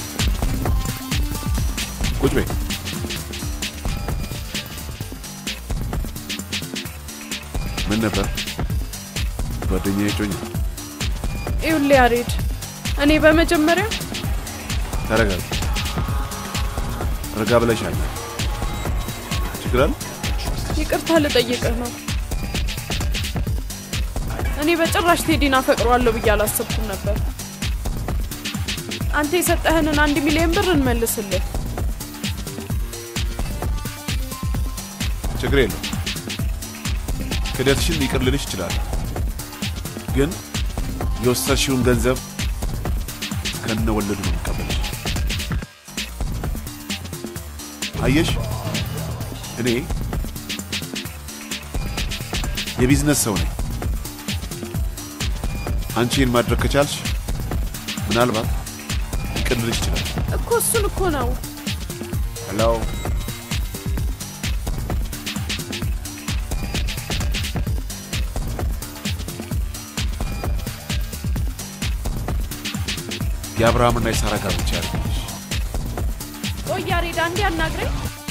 ቁጭ በይ። ምን ነበር ጓደኛ እጮኛ? ይኸውልህ ያሬድ፣ እኔ በመጀመሪያ ተረጋጋ። ረጋ ብለሻል። ችግር አለ? ይቅርታ ልጠይቅህ ነው። እኔ በጭራሽ ቴዲን አፈቅረዋለሁ ብዬ አላሰብኩም ነበር። አንተ የሰጠህንን አንድ ሚሊዮን ብር እንመልስልህ። ችግር የለው። ክደትሽን ይቅር ልልሽ እችላለሁ፣ ግን የወሰድሽውን ገንዘብ ከነ ወለዱ ነው የምቀበልሽ። አየሽ፣ እኔ የቢዝነስ ሰው ነኝ። አንቺ ይህን ማድረግ ከቻልሽ ምናልባት ይቅር ልልሽ ይችላል። እኮ እሱን እኮ ነው ሄሎ የአብርሃምና የሳራ ጋብቻ ያደርግልሽ። ቆይ ያሬድ፣ አንዴ አናግረኝ።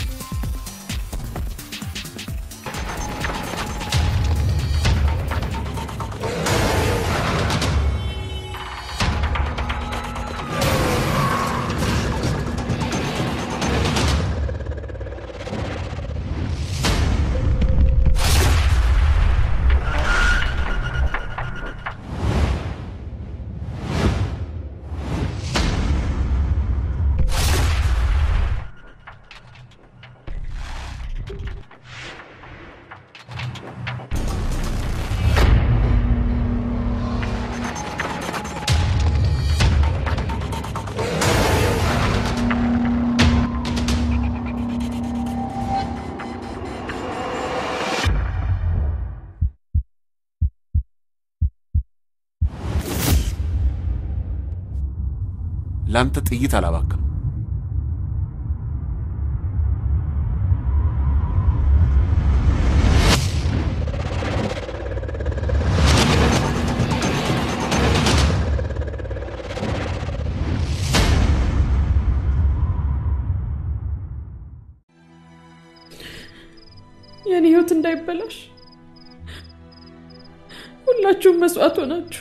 ለአንተ ጥይት አላባክም። እንዳይበላሽ ሁላችሁም መስዋዕት ሆናችሁ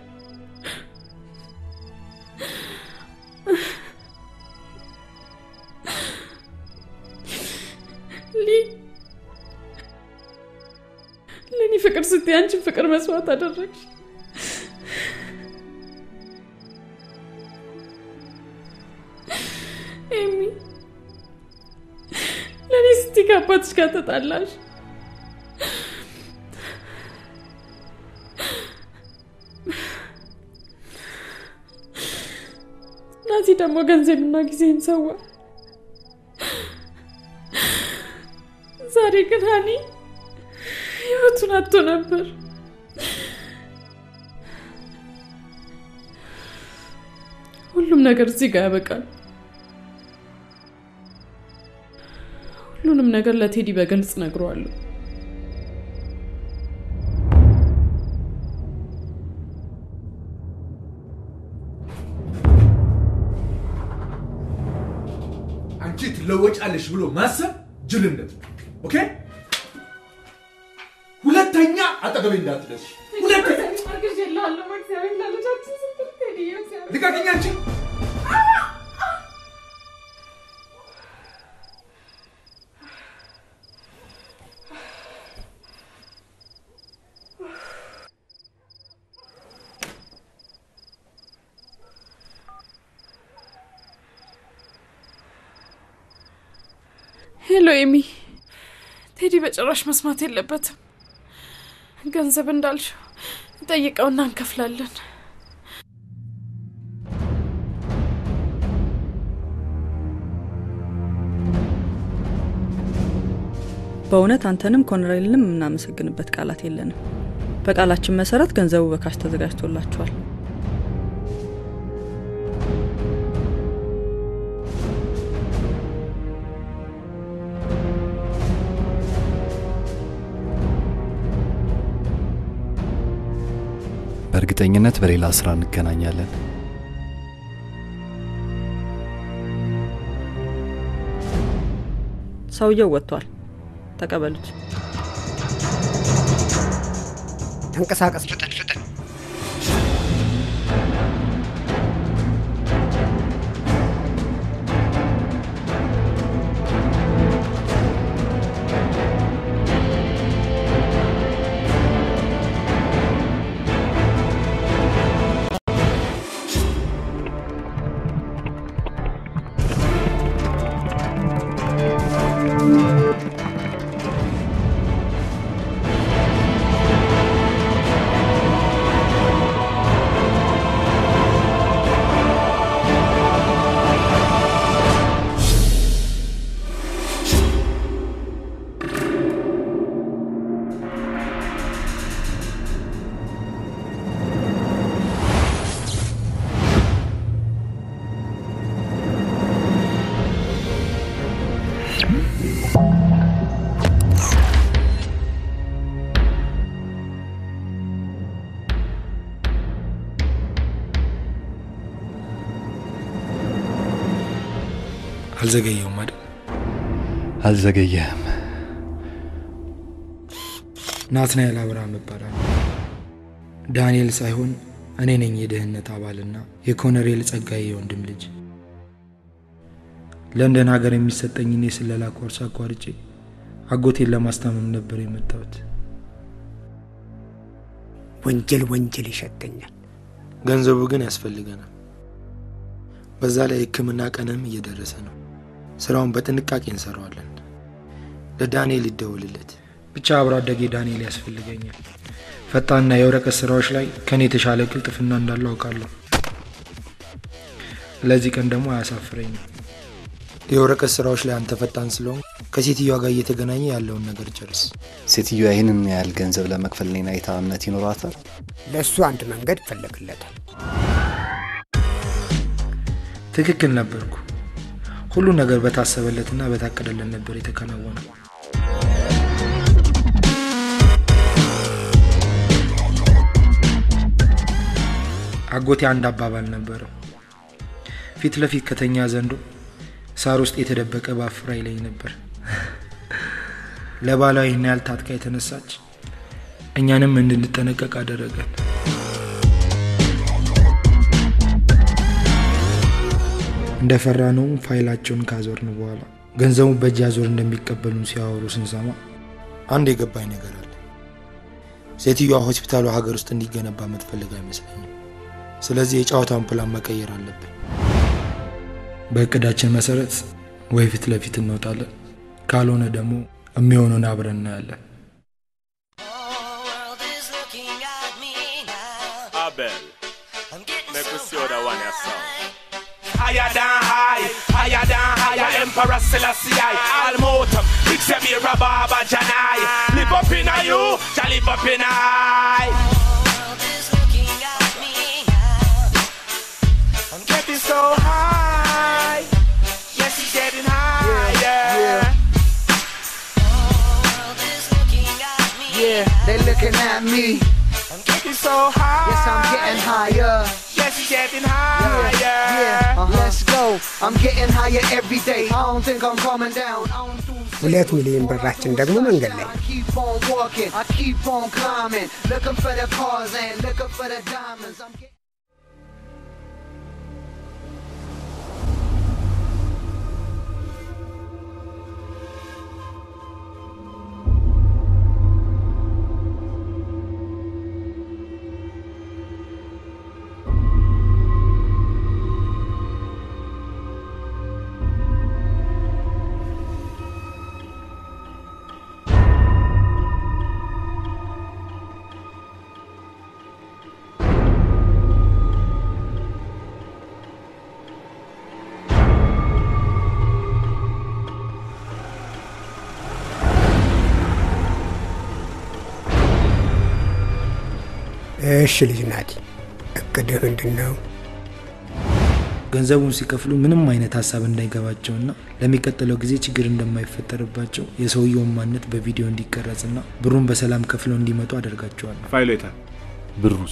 ሊ ለእኔ ፍቅር ስትይ አንቺን ፍቅር መስዋዕት አደረግሽ። ኤሚ ለእኔ ስትይ ከአባትሽ ጋር ተጣላሽ። ናቲ ደግሞ ገንዘብና ጊዜን ሰዋ። ዛሬ ግን ሀኒ ህይወቱን አጥቶ ነበር። ሁሉም ነገር እዚህ ጋር ያበቃል። ሁሉንም ነገር ለቴዲ በግልጽ ነግረዋለሁ። አንቺ ትለወጫለሽ ብሎ ማሰብ ጅልነት ነው። ኦኬ? ሁለተኛ አጠገቤ እንዳትደርሽ። ሁለተኛ ልቀቅኝ አንቺ። ሄሎ ኤሚ፣ ቴዲ በጭራሽ መስማት የለበትም። ገንዘብ እንዳልሽው ጠይቀውና እንከፍላለን። በእውነት አንተንም ኮሎኔልንም የምናመሰግንበት ቃላት የለንም። በቃላችን መሰረት ገንዘቡ በካሽ ተዘጋጅቶላችኋል። በእርግጠኝነት በሌላ ስራ እንገናኛለን። ሰውየው ወጥቷል። ተቀበሉት። ተንቀሳቀስ፣ ፍጠን ፍጠን። አልዘገየውም አይደል? አልዘገየህም። ናትናኤል አብርሃም እባላለሁ። ዳንኤል ሳይሆን እኔ ነኝ የደህንነት አባልና የኮሎኔል ጸጋዬ የወንድም ልጅ። ለንደን ሀገር የሚሰጠኝን የስለላ ኮርስ አቋርጬ አጎቴን ለማስታመም ነበር የመጣሁት። ወንጀል ወንጀል ይሸተኛል። ገንዘቡ ግን ያስፈልገናል። በዛ ላይ ሕክምና ቀንም እየደረሰ ነው። ስራውን በጥንቃቄ እንሰራዋለን። ለዳንኤል ይደውልለት። ብቻ አብሮ አደጌ ዳንኤል ያስፈልገኛል። ፈጣንና የወረቀት ስራዎች ላይ ከኔ የተሻለ ቅልጥፍና እንዳለው አውቃለሁ። ለዚህ ቀን ደግሞ አያሳፍረኝም። የወረቀት ስራዎች ላይ አንተ ፈጣን ስለሆን ከሴትዮዋ ጋር እየተገናኘ ያለውን ነገር ጨርስ። ሴትዮዋ ይህንን ያህል ገንዘብ ለመክፈል እኔን አይታ እምነት ይኖራታል? ለእሱ አንድ መንገድ ይፈለግለታል። ትክክል ነበርኩ። ሁሉ ነገር በታሰበለትና በታቀደለት ነበር የተከናወነው። አጎቴ አንድ አባባል ነበረው። ፊት ለፊት ከተኛ ዘንዶ ሳር ውስጥ የተደበቀ ባፍራ ይለኝ ነበር። ለባሏ ይህን ያህል ታጥቃ የተነሳች እኛንም እንድንጠነቀቅ አደረገን። እንደፈራነውም ፋይላቸውን ካዞርን በኋላ ገንዘቡን በእጅ አዞር እንደሚቀበሉን ሲያወሩ ስንሰማ አንድ የገባኝ ነገር አለ። ሴትዮዋ ሆስፒታሉ ሀገር ውስጥ እንዲገነባ የምትፈልግ አይመስለኝም። ስለዚህ የጨዋታውን ፕላን መቀየር አለብን። በእቅዳችን መሰረት ወይ ፊት ለፊት እንወጣለን፣ ካልሆነ ደግሞ የሚሆነውን አብረን እናያለን። Abel, make us see that one your song. Higher than high, higher than higher, Emperor Selassie I, Almotum, Ixemira Baba Janai, live up in a you, shall live up in I. I'm getting so high, yes, he's getting higher. Yeah, they looking at me. I'm getting so high. Yes, I'm getting higher. Yes, he's getting higher. Yeah, yeah. Let's go. I'm getting higher every day. I don't think I'm coming down. I don't do ሁለት ሚሊዮን ብራችን ደግሞ መንገድ ላይ I keep on walking. I keep on climbing. Looking for the cars and looking for the diamonds. I'm getting እሺ ልጅ ናቲ፣ እቅድህ ምንድን ነው? ገንዘቡን ሲከፍሉ ምንም አይነት ሀሳብ እንዳይገባቸውና ለሚቀጥለው ጊዜ ችግር እንደማይፈጠርባቸው የሰውየውን ማንነት በቪዲዮ እንዲቀረጽና ብሩን በሰላም ከፍለው እንዲመጡ አደርጋቸዋለሁ። ፋይሉ የታል? ብሩስ?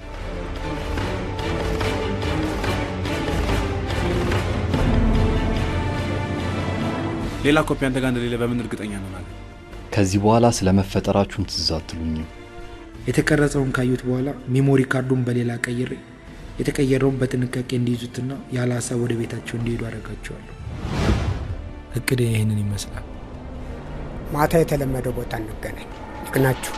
ሌላ ኮፒ አንተ ጋር እንደሌለ በምን እርግጠኛ እንሆናለን? ከዚህ በኋላ ስለ መፈጠራችሁም ትዝ አትሉኝም። የተቀረጸውን ካዩት በኋላ ሜሞሪ ካርዱን በሌላ ቀይሬ የተቀየረውን በጥንቃቄ እንዲይዙትና ያለ ሀሳብ ወደ ቤታቸው እንዲሄዱ አደርጋቸዋለሁ። እቅድ ይህንን ይመስላል። ማታ የተለመደው ቦታ እንገናኝ። ይቅናችሁ።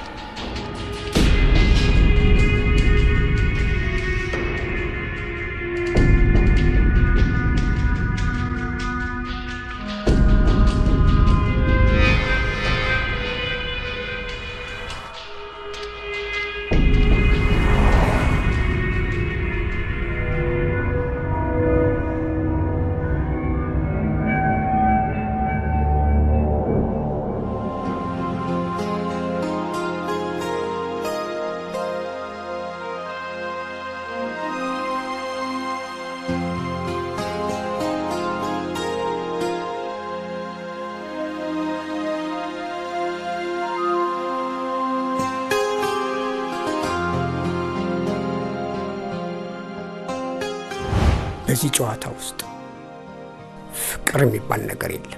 በዚህ ጨዋታ ውስጥ ፍቅር የሚባል ነገር የለም።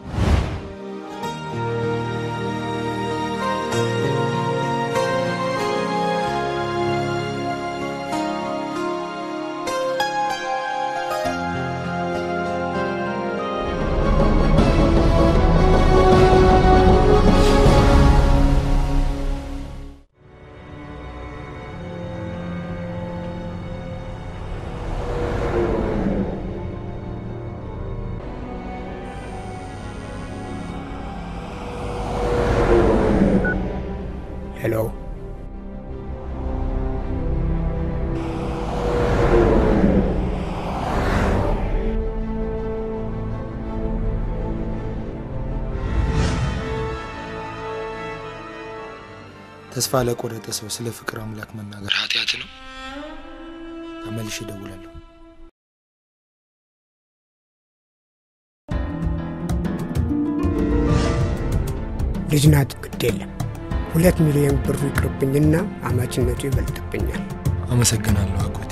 ሄሎ ተስፋ ለቆረጠ ሰው ስለ ፍቅር አምላክ መናገር ኃጢአት ነው። ተመልሼ እደውላለሁ። ልጅ ናት፣ ግድ የለም ሁለት ሚሊዮን ብሩ ይቅርብኝና አማችነቱ ይበልጥብኛል። አመሰግናለሁ አጎቴ።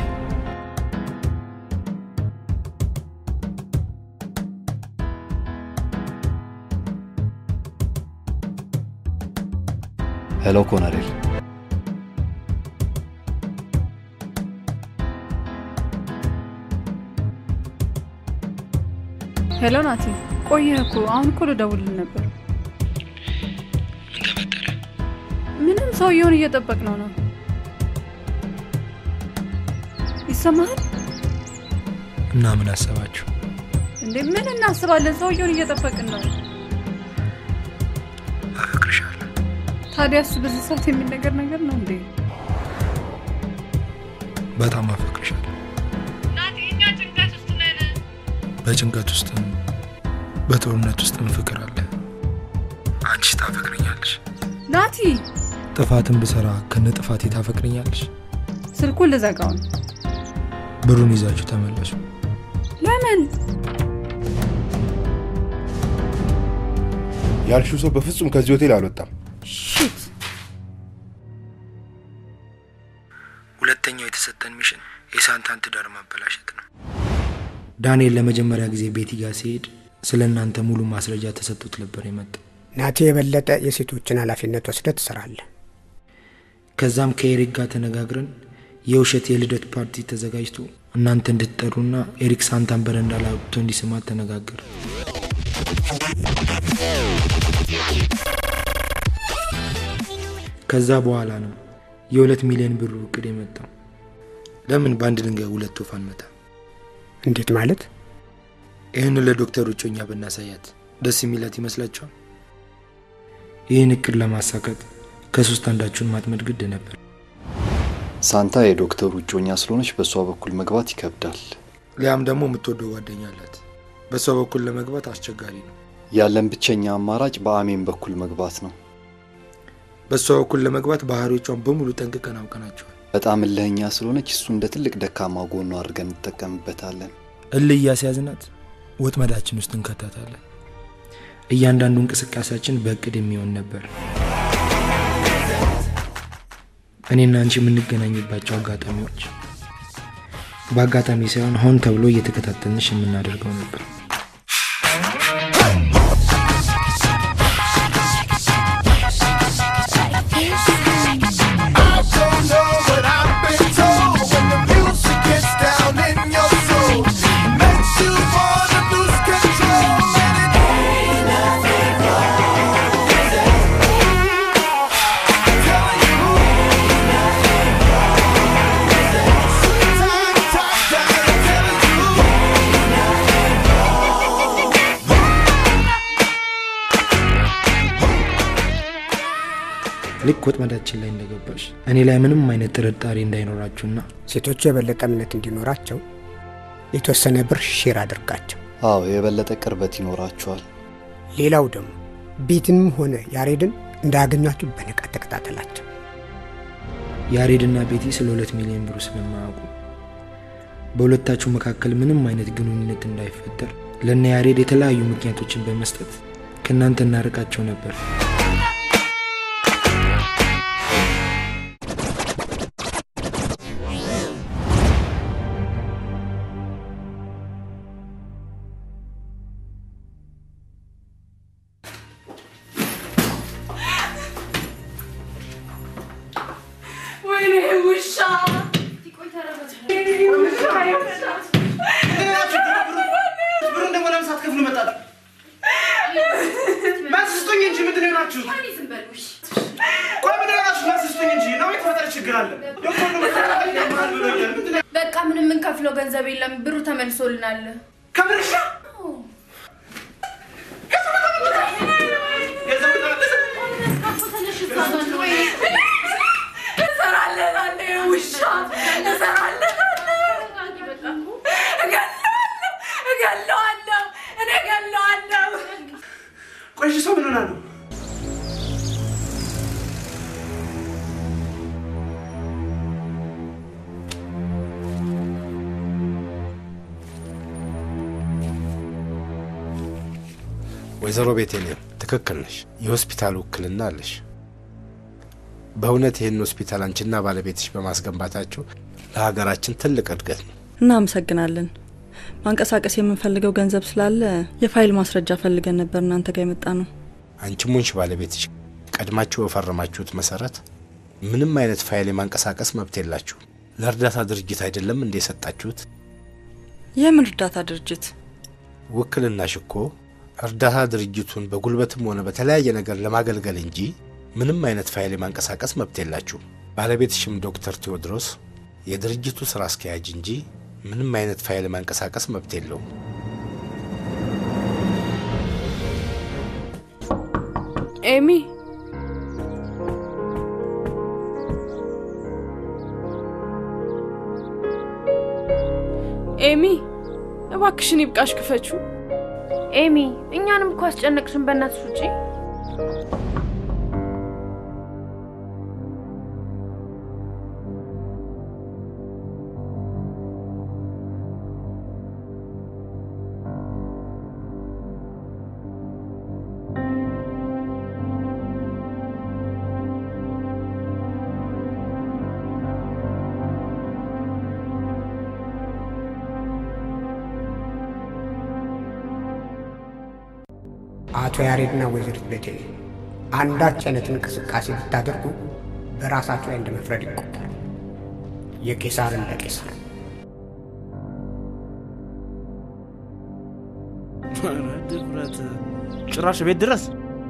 ሄሎ ኮነሬል፣ ሄሎ ናቲ፣ ቆየህ እኮ አሁን እኮ ልደውልልህ ነበር። ምንም ሰውየውን እየጠበቅ ነው ነው። ይሰማሃል እና ምን አሰባችሁ? እንዴ? ምን እናስባለን? ሰውየውን እየጠበቅን ነው። አፈቅርሻለሁ። ታዲያ እሱ በዚህ ሰዓት የሚነገር ነገር ነው እንዴ? በጣም አፈቅርሻለሁ። ናቲ፣ እኛ ጭንቀት ውስጥ ነን። በጭንቀት ውስጥም በጦርነት ውስጥም ፍቅር አለ። አንቺ ታፈቅርኛለሽ። ናቲ፣ ጥፋትን ብሰራ ከነ ጥፋቴ ታፈቅርኛለሽ። ስልኩን ልዘጋው ነው። ብሩን ይዛችሁ ተመለሱ። ለምን? ያልሽው ሰው በፍጹም ከዚህ ሆቴል አልወጣም። ሺት ሁለተኛው የተሰጠን ሚሽን የሳንታን ትዳር ማበላሸት ነው። ዳንኤል ለመጀመሪያ ጊዜ ቤቲ ጋር ሲሄድ ስለ እናንተ ሙሉ ማስረጃ ተሰጥቶት ነበር የመጣው። ናቲ የበለጠ የሴቶችን ኃላፊነት ወስደ ትሰራለህ። ከዛም ከኤሪክ ጋር ተነጋግረን የውሸት የልደት ፓርቲ ተዘጋጅቶ እናንተ እንድትጠሩና ኤሪክ ሳንታን በረንዳ ላይ አውጥቶ እንዲስማት ተነጋገር። ከዛ በኋላ ነው የሁለት ሚሊዮን ብሩ እቅድ የመጣው። ለምን በአንድ ድንጋይ ሁለት ወፍ አንመታ? እንዴት ማለት? ይህን ለዶክተር እጮኛ ብናሳያት ደስ የሚላት ይመስላችኋል? ይህን እቅድ ለማሳካት ከሶስት አንዳችሁን ማጥመድ ግድ ነበር። ሳንታ የዶክተሩ እጮኛ ስለሆነች በእሷ በኩል መግባት ይከብዳል። ሊያም ደግሞ የምትወደው ጓደኛ አላት። በእሷ በኩል ለመግባት አስቸጋሪ ነው። ያለን ብቸኛ አማራጭ በአሜን በኩል መግባት ነው። በእሷ በኩል ለመግባት ባህሪዎቿን በሙሉ ጠንቅቀን አውቀናቸዋል። በጣም እልህኛ ስለሆነች እሱ እንደ ትልቅ ደካማ ጎኗ አድርገን እንጠቀምበታለን። እልህ እያስያዝናት ወጥመዳችን ውስጥ እንከታታለን። እያንዳንዱ እንቅስቃሴያችን በእቅድ የሚሆን ነበር። እኔና አንቺ የምንገናኝባቸው አጋጣሚዎች በአጋጣሚ ሳይሆን ሆን ተብሎ እየተከታተልንሽ የምናደርገው ነበር። ልክ ወጥመዳችን ላይ እንደገባሽ እኔ ላይ ምንም አይነት ጥርጣሬ እንዳይኖራችሁና ሴቶቹ የበለጠ እምነት እንዲኖራቸው የተወሰነ ብር ሼር አድርጋቸው። አዎ የበለጠ ቅርበት ይኖራቸዋል። ሌላው ደግሞ ቤትንም ሆነ ያሬድን እንዳያገኟችሁ በንቃት ተከታተላቸው። ያሬድና ቤቲ ስለ ሁለት ሚሊዮን ብሩ ስለማያውቁ በሁለታችሁ መካከል ምንም አይነት ግንኙነት እንዳይፈጠር ለእነ ያሬድ የተለያዩ ምክንያቶችን በመስጠት ከእናንተ እናርቃቸው ነበር። ወይኔ ውሻ ብሩን ደግሞ ለምን ሳትከፍሉ መጣችሁ? መልስ ስጡኝ እንጂ ምንድን ነው የሆናችሁት? ቆይ ምንድን ነው የሆናችሁት? መልስ ስጡኝ እንጂ ነው የተፈጠረ ችግር አለ? ዶክተር ነው መሰራት ያማል ብሎኛል። ምንድን ነው በቃ ምንም የምንከፍለው ገንዘብ የለም፣ ብሩ ተመልሶልናል። ከምርሻ እሰራለሁ ውሻ እሰራለሁ፣ እገለዋለሁ፣ እኔ እገለዋለሁ። ቆይ እሺ፣ ሰው ምን ሆና ነው? ወይዘሮ ቤቴልሔም ትክክል ነሽ። የሆስፒታል ውክልና አለሽ። በእውነት ይህን ሆስፒታል አንቺና ባለቤትሽ በማስገንባታችሁ ለሀገራችን ትልቅ እድገት ነው። እናመሰግናለን። ማንቀሳቀስ የምንፈልገው ገንዘብ ስላለ የፋይል ማስረጃ ፈልገን ነበር እናንተ ጋር የመጣ ነው። አንቺም ሆንሽ ባለቤትሽ ቀድማችሁ በፈረማችሁት መሰረት ምንም አይነት ፋይል የማንቀሳቀስ መብት የላችሁ። ለእርዳታ ድርጅት አይደለም እንደ የሰጣችሁት? የምን እርዳታ ድርጅት? ውክልናሽ እኮ እርዳታ ድርጅቱን በጉልበትም ሆነ በተለያየ ነገር ለማገልገል እንጂ ምንም አይነት ፋይል የማንቀሳቀስ መብት የላችሁ። ባለቤትሽም ዶክተር ቴዎድሮስ የድርጅቱ ስራ አስኪያጅ እንጂ ምንም አይነት ፋይል የማንቀሳቀስ መብት የለውም። ኤሚ ኤሚ እባክሽን ይብቃሽ፣ ክፈችው። ኤሚ እኛንም እኮ አስጨነቅሽን። በእናትሽ ውጪ። አቶ ያሬድና ወይዘሪት ቤቴል አንዳች አይነት እንቅስቃሴ ብታደርጉ በራሳችሁ ላይ እንደ መፍረድ ይቆጠራል። የቄሳር እንደ ቄሳር። ድፍረት! ጭራሽ ቤት ድረስ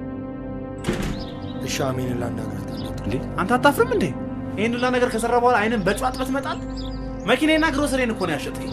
እሺ፣ አሜንን ላናግራት። እንዴ አንተ አታፍርም እንዴ? ይህን ሁላ ነገር ከሰራ በኋላ አይንን በጨዋጥ በትመጣል። መኪናና ግሮሰሬን እኮ ነው ያሸጥከኝ።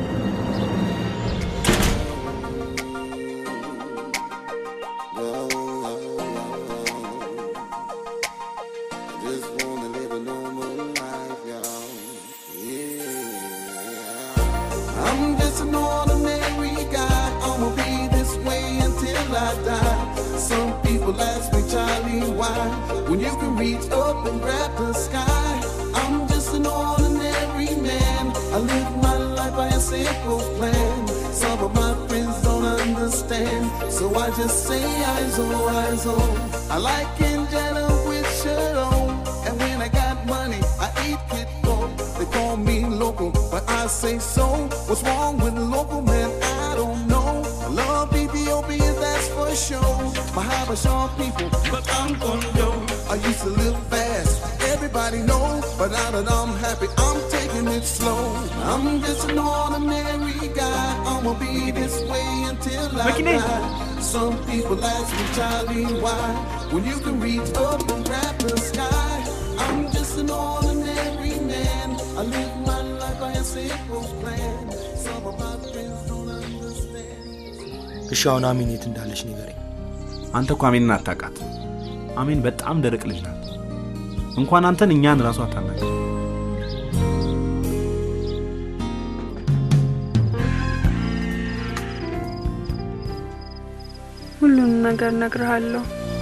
I'm just an ordinary guy. I'ma be this way until I die. Some people ask me, Charlie, why? When you can reach up and grab the sky. I'm just an ordinary man. I live my life by a simple plan. Some of my friends don't understand. So I just say, eyes on, eyes on. I like Angela with shirt on. And when I got money, I eat kid They call me local, but I say so. What's wrong with local, man? I don't know. I love Ethiopia, that's for sure. My Habasha people, but I'm Kondo. I used to live fast, everybody know. But now that I'm happy, I'm taking it slow. I'm just an ordinary guy. I'ma be this way until I Makine. die. Some people ask me, Charlie, why? When you can reach up and grab the sky. I'm just an ordinary man. I live my life by a simple plan. Some of my friends don't understand. እሺ፣ አሁን አሜን የት እንዳለች ንገረኝ። አንተ እኮ አሜንን አታውቃት። አሜን በጣም ደረቅ ልጅ ናት። እንኳን አንተን እኛን ራሱ አታናቅ። ሁሉንም ነገር እነግርሃለሁ።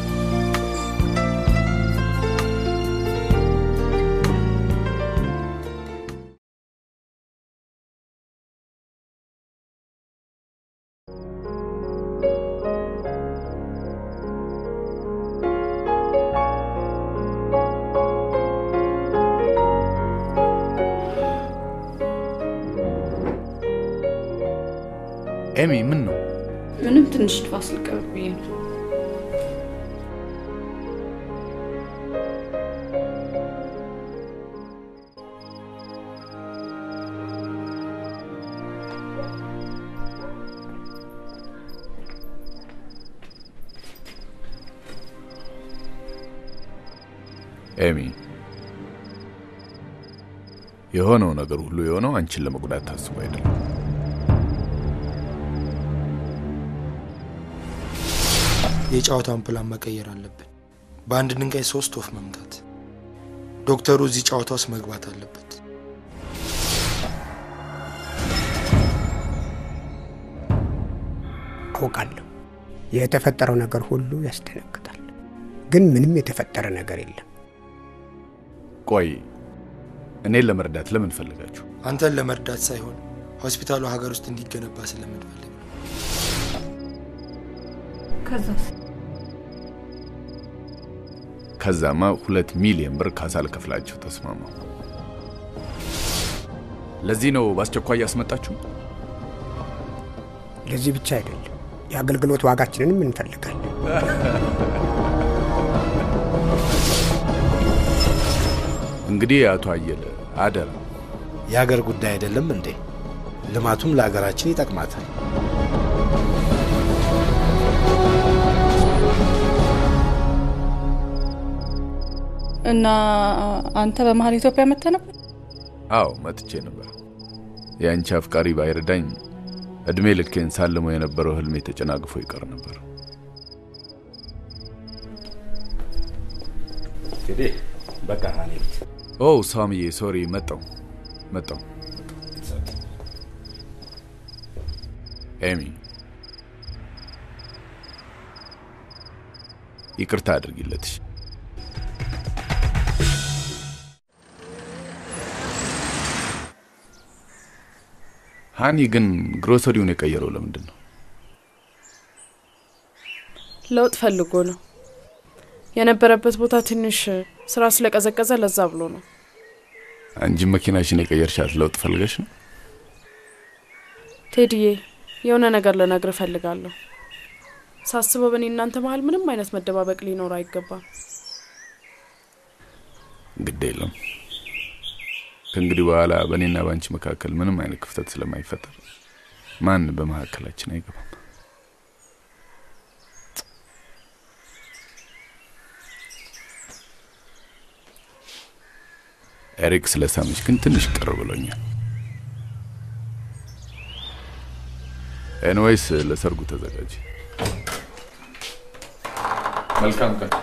ኤሚ ምን ነው? ምንም ትንሽ ንፋስ ልቀበል ብዬ ነው። ኤሚ የሆነው ነገር ሁሉ የሆነው አንቺን ለመጉዳት ታስቦ አይደለም። የጨዋታውን ፕላን መቀየር አለብን። በአንድ ድንጋይ ሶስት ወፍ መምታት። ዶክተሩ እዚህ ጨዋታ ውስጥ መግባት አለበት። አውቃለሁ የተፈጠረው ነገር ሁሉ ያስደነግጣል፣ ግን ምንም የተፈጠረ ነገር የለም። ቆይ እኔን ለመርዳት ለምን ፈለጋችሁ? አንተን ለመርዳት ሳይሆን ሆስፒታሉ ሀገር ውስጥ እንዲገነባ ስለምንፈልግ ነው። ከዛስ ከዛማ ሁለት ሚሊዮን ብር ካሳ ልከፍላችሁ ተስማማው። ለዚህ ነው በአስቸኳይ ያስመጣችሁ? ለዚህ ብቻ አይደለም፣ የአገልግሎት ዋጋችንንም እንፈልጋለን። እንግዲህ አቶ አየለ አደራ የሀገር ጉዳይ አይደለም እንዴ? ልማቱም ለሀገራችን ይጠቅማታል። እና አንተ በመሀል ኢትዮጵያ መጥተህ ነበር? አዎ መጥቼ ነበር። የአንቺ አፍቃሪ ባይረዳኝ እድሜ ልኬን ሳልሞ የነበረው ህልሜ ተጨናግፎ ይቀር ነበር። እንግዲህ በቃ እኔ ኦ ሳምዬ፣ ሶሪ፣ መጣው መጣው። ኤሚ ይቅርታ አድርጊለትሽ። ሃኒ ግን ግሮሰሪውን የቀየረው ለምንድን ነው? ለውጥ ፈልጎ ነው። የነበረበት ቦታ ትንሽ ስራ ስለቀዘቀዘ ለዛ ብሎ ነው። አንቺ መኪናሽን የቀየርሻት ለውጥ ፈልገሽ ነው? ቴዲዬ የሆነ ነገር ልነግር እፈልጋለሁ። ሳስበው በእኔ እናንተ መሀል ምንም አይነት መደባበቅ ሊኖር አይገባም። ግድ የለም ከእንግዲህ በኋላ በእኔና በአንቺ መካከል ምንም አይነት ክፍተት ስለማይፈጠር ማን በመካከላችን አይገባም። ኤሪክ ስለሳመች ግን ትንሽ ቅር ብሎኛል። ኤንዌይስ ለሰርጉ ተዘጋጅ። መልካም ቀን።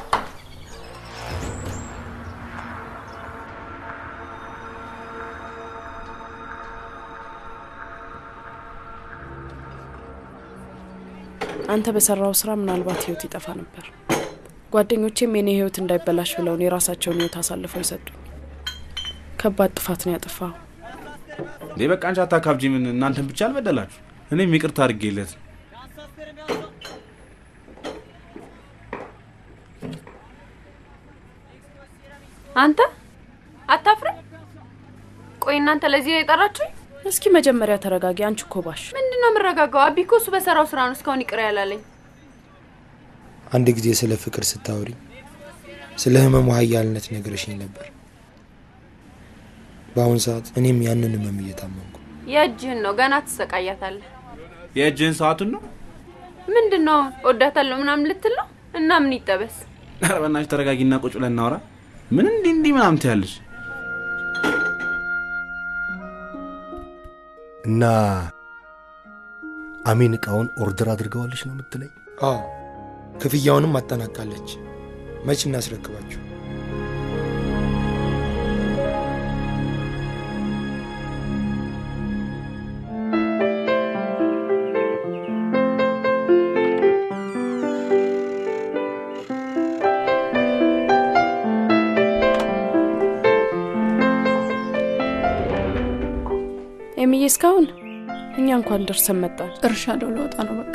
አንተ በሰራው ስራ ምናልባት ህይወት ይጠፋ ነበር። ጓደኞቼም የኔ ህይወት እንዳይበላሽ ብለውን የራሳቸውን ህይወት አሳልፈው ይሰጡኝ። ከባድ ጥፋት ነው ያጠፋው። እንዴ በቃ አንቺ አታካብጂ። ምን እናንተን ብቻ አልበደላችሁ፣ እኔም ይቅርታ አድርጌለት ነው። አንተ አታፍርም? ቆይ እናንተ ለዚህ ነው የጠራችሁኝ? እስኪ መጀመሪያ ተረጋጊ። አንቺ እኮ ባሽ ምንድን ነው የምረጋጋው? አቢ እኮ እሱ በሰራው ስራ ነው እስካሁን ይቅር ያላለኝ። አንድ ጊዜ ስለ ፍቅር ስታወሪ ስለ ህመሙ ሀያልነት ነግረሽኝ ነበር። በአሁን ሰዓት እኔም ያንን ህመም እየታመምኩ የእጅህን ነው ገና ትሰቃያታለህ። የእጅህን ሰዓቱን ነው። ምንድን ነው ወዳታለሁ ምናምን ልትል ነው? እና ምን ይጠበስ? ኧረ በእናትሽ ተረጋጊና ቁጭ ብለን እናውራ። ምን እንዲህ እንዲህ ምናምን ትያለሽ? እና አሜን እቃውን ኦርደር አድርገዋለች ነው የምትለኝ? አዎ ክፍያውንም አጠናቃለች። መች እናስረክባችሁ? ኤሚዬ፣ እስካሁን እኛ እንኳን ደርሰን መጣን። እርሻ ለው ለወጣ ነው በቃ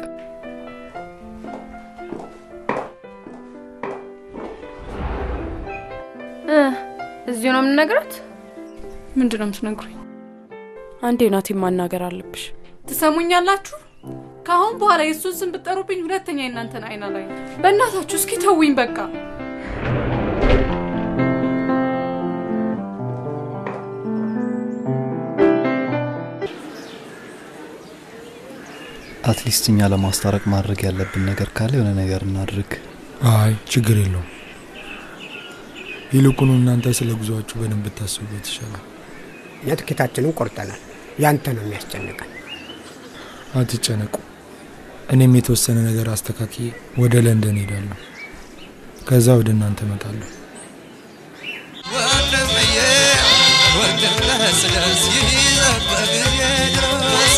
እ እዚሁ ነው የምንነግራት። ምንድን ነው የምትነግሩኝ? አንዴ ናቴን ማናገር አለብሽ። ትሰሙኛላችሁ? ከአሁን በኋላ የእሱን ስም ብትጠሩብኝ ሁለተኛ የእናንተን አይና ላይ በእናታችሁ እስኪ ተውኝ በቃ። አትሊስት እኛ ለማስታረቅ ማድረግ ያለብን ነገር ካለ የሆነ ነገር እናድርግ። አይ ችግር የለውም። ይልቁኑ እናንተ ስለ ጉዟችሁ በደንብ ብታስቡበት ይሻላል። እኛ ትኬታችንን ቆርጠናል። ያንተ ነው የሚያስጨንቀን። አትጨነቁ። እኔም የተወሰነ ነገር አስተካክዬ ወደ ለንደን ሄዳለሁ። ከዛ ወደ እናንተ እመጣለሁ። ወንድምዬ ወንድም ለስለስ ይዘህ በጊዜ ድረስ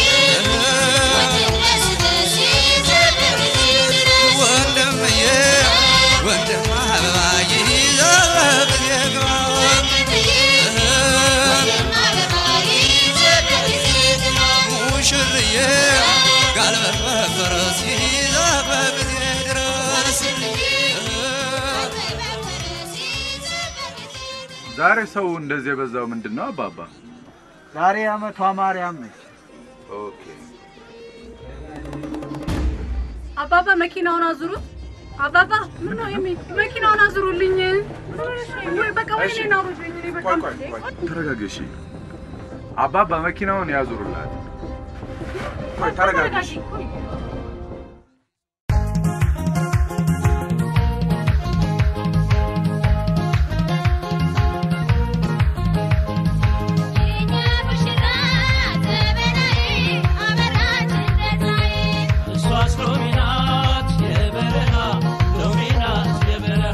ወንድምዬ ወንድም አበባ ይዘህ በጊዜ ግባ ሙሽርዬ ጋልበህ በፈረስ ይዘህ በጊዜ ድረስ ዛሬ ሰው እንደዚህ የበዛው ምንድን ነው አባባ? ዛሬ አመቷ ማርያም ነች። ኦኬ አባባ መኪናውን አዙሩት። አባባ ምን ነው የሚ መኪናውን አዙሩልኝ። ወይ በቃ እሺ፣ ቆይ ቆይ ቆይ፣ ተረጋጊ። እሺ፣ አባባ መኪናውን ያዙሩላት። ቆይ ተረጋጊ። እሺ። እሷስ ሎሚ ናት የበረሃ ሎሚ ናት የበረሃ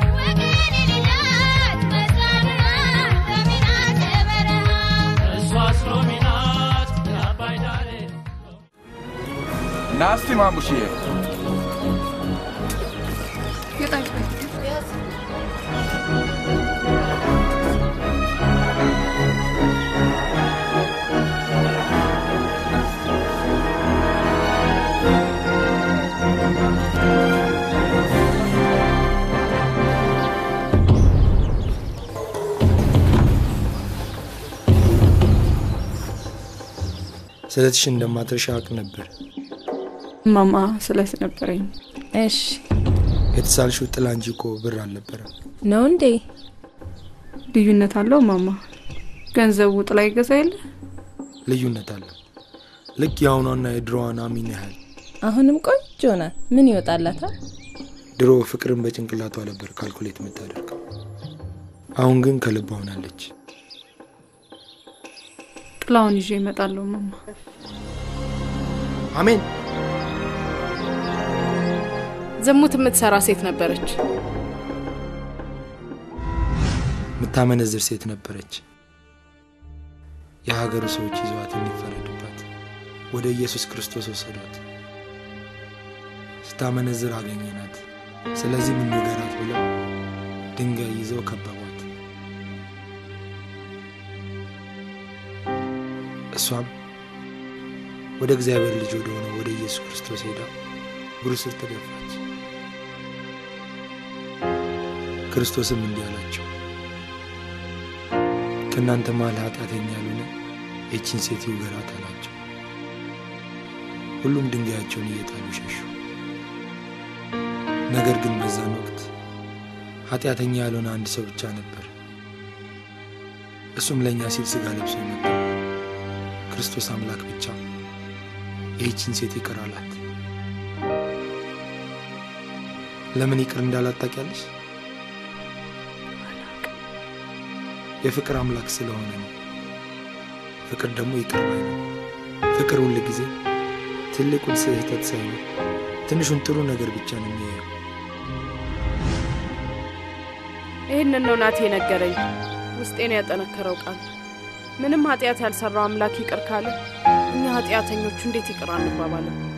እሷስ ሎሚ ናት የአባይ ዳሬ ና እስቲ ማሙሽዬ፣ ስለትሽ እንደማትረሻ አውቅ ነበር። ማማ ስለት ነበረኝ። እሺ የተሳልሽው ጥላ እንጂ እኮ ብር አልነበረም። ነው እንዴ? ልዩነት አለው ማማ። ገንዘቡ ጥላ ይገዛ የለ ልዩነት አለው። ልክ የአሁኗና የድሮዋን አሚን ያህል አሁንም ቆንጆ ናት። ምን ይወጣላታል? ድሮ ፍቅርን በጭንቅላቷ ነበር ካልኩሌት የምታደርገው። አሁን ግን ከልቧ ሆናለች። ጥላውን ይዤ እመጣለሁ ማማ። አሜን። ዝሙት የምትሰራ ሴት ነበረች። የምታመነዝር ሴት ነበረች። የሀገሩ ሰዎች ይዘዋት እንዲፈረድባት ወደ ኢየሱስ ክርስቶስ ወሰዷት። ስታመነዝር አገኘናት። ስለዚህ ምን ንገራት ብለው ድንጋይ ይዘው ከበቧት። እሷም ወደ እግዚአብሔር ልጅ ወደ ሆነው ወደ ኢየሱስ ክርስቶስ ሄዳ እግሩ ስር ተደፋች። ክርስቶስም እንዲህ አላቸው፣ ከእናንተ መሃል ኃጢአተኛ ያልሆነ ይህችን ሴት ይውገራት አላቸው። ሁሉም ድንጋያቸውን እየጣሉ ሸሹ። ነገር ግን በዛን ወቅት ኃጢአተኛ ያልሆነ አንድ ሰው ብቻ ነበር። እሱም ለእኛ ሲል ሥጋ ለብሶ የመጣው ክርስቶስ አምላክ ብቻ ይህችን ሴት ይቅር አላት። ለምን ይቅር እንዳላት ታውቂያለሽ? የፍቅር አምላክ ስለሆነ ነው። ፍቅር ደግሞ ይቅር ባይ ነው። ፍቅር ሁል ጊዜ ትልቁን ስህተት ሳይሆን ትንሹን ጥሩ ነገር ብቻ ነው የሚያየው። ይህንን ነው ናቴ ነገረኝ። ውስጤን ያጠነከረው ቃል ምንም ኃጢአት ያልሰራው አምላክ ይቅር ካለ እኛ ኃጢአተኞቹ እንዴት ይቅር አንባባልም?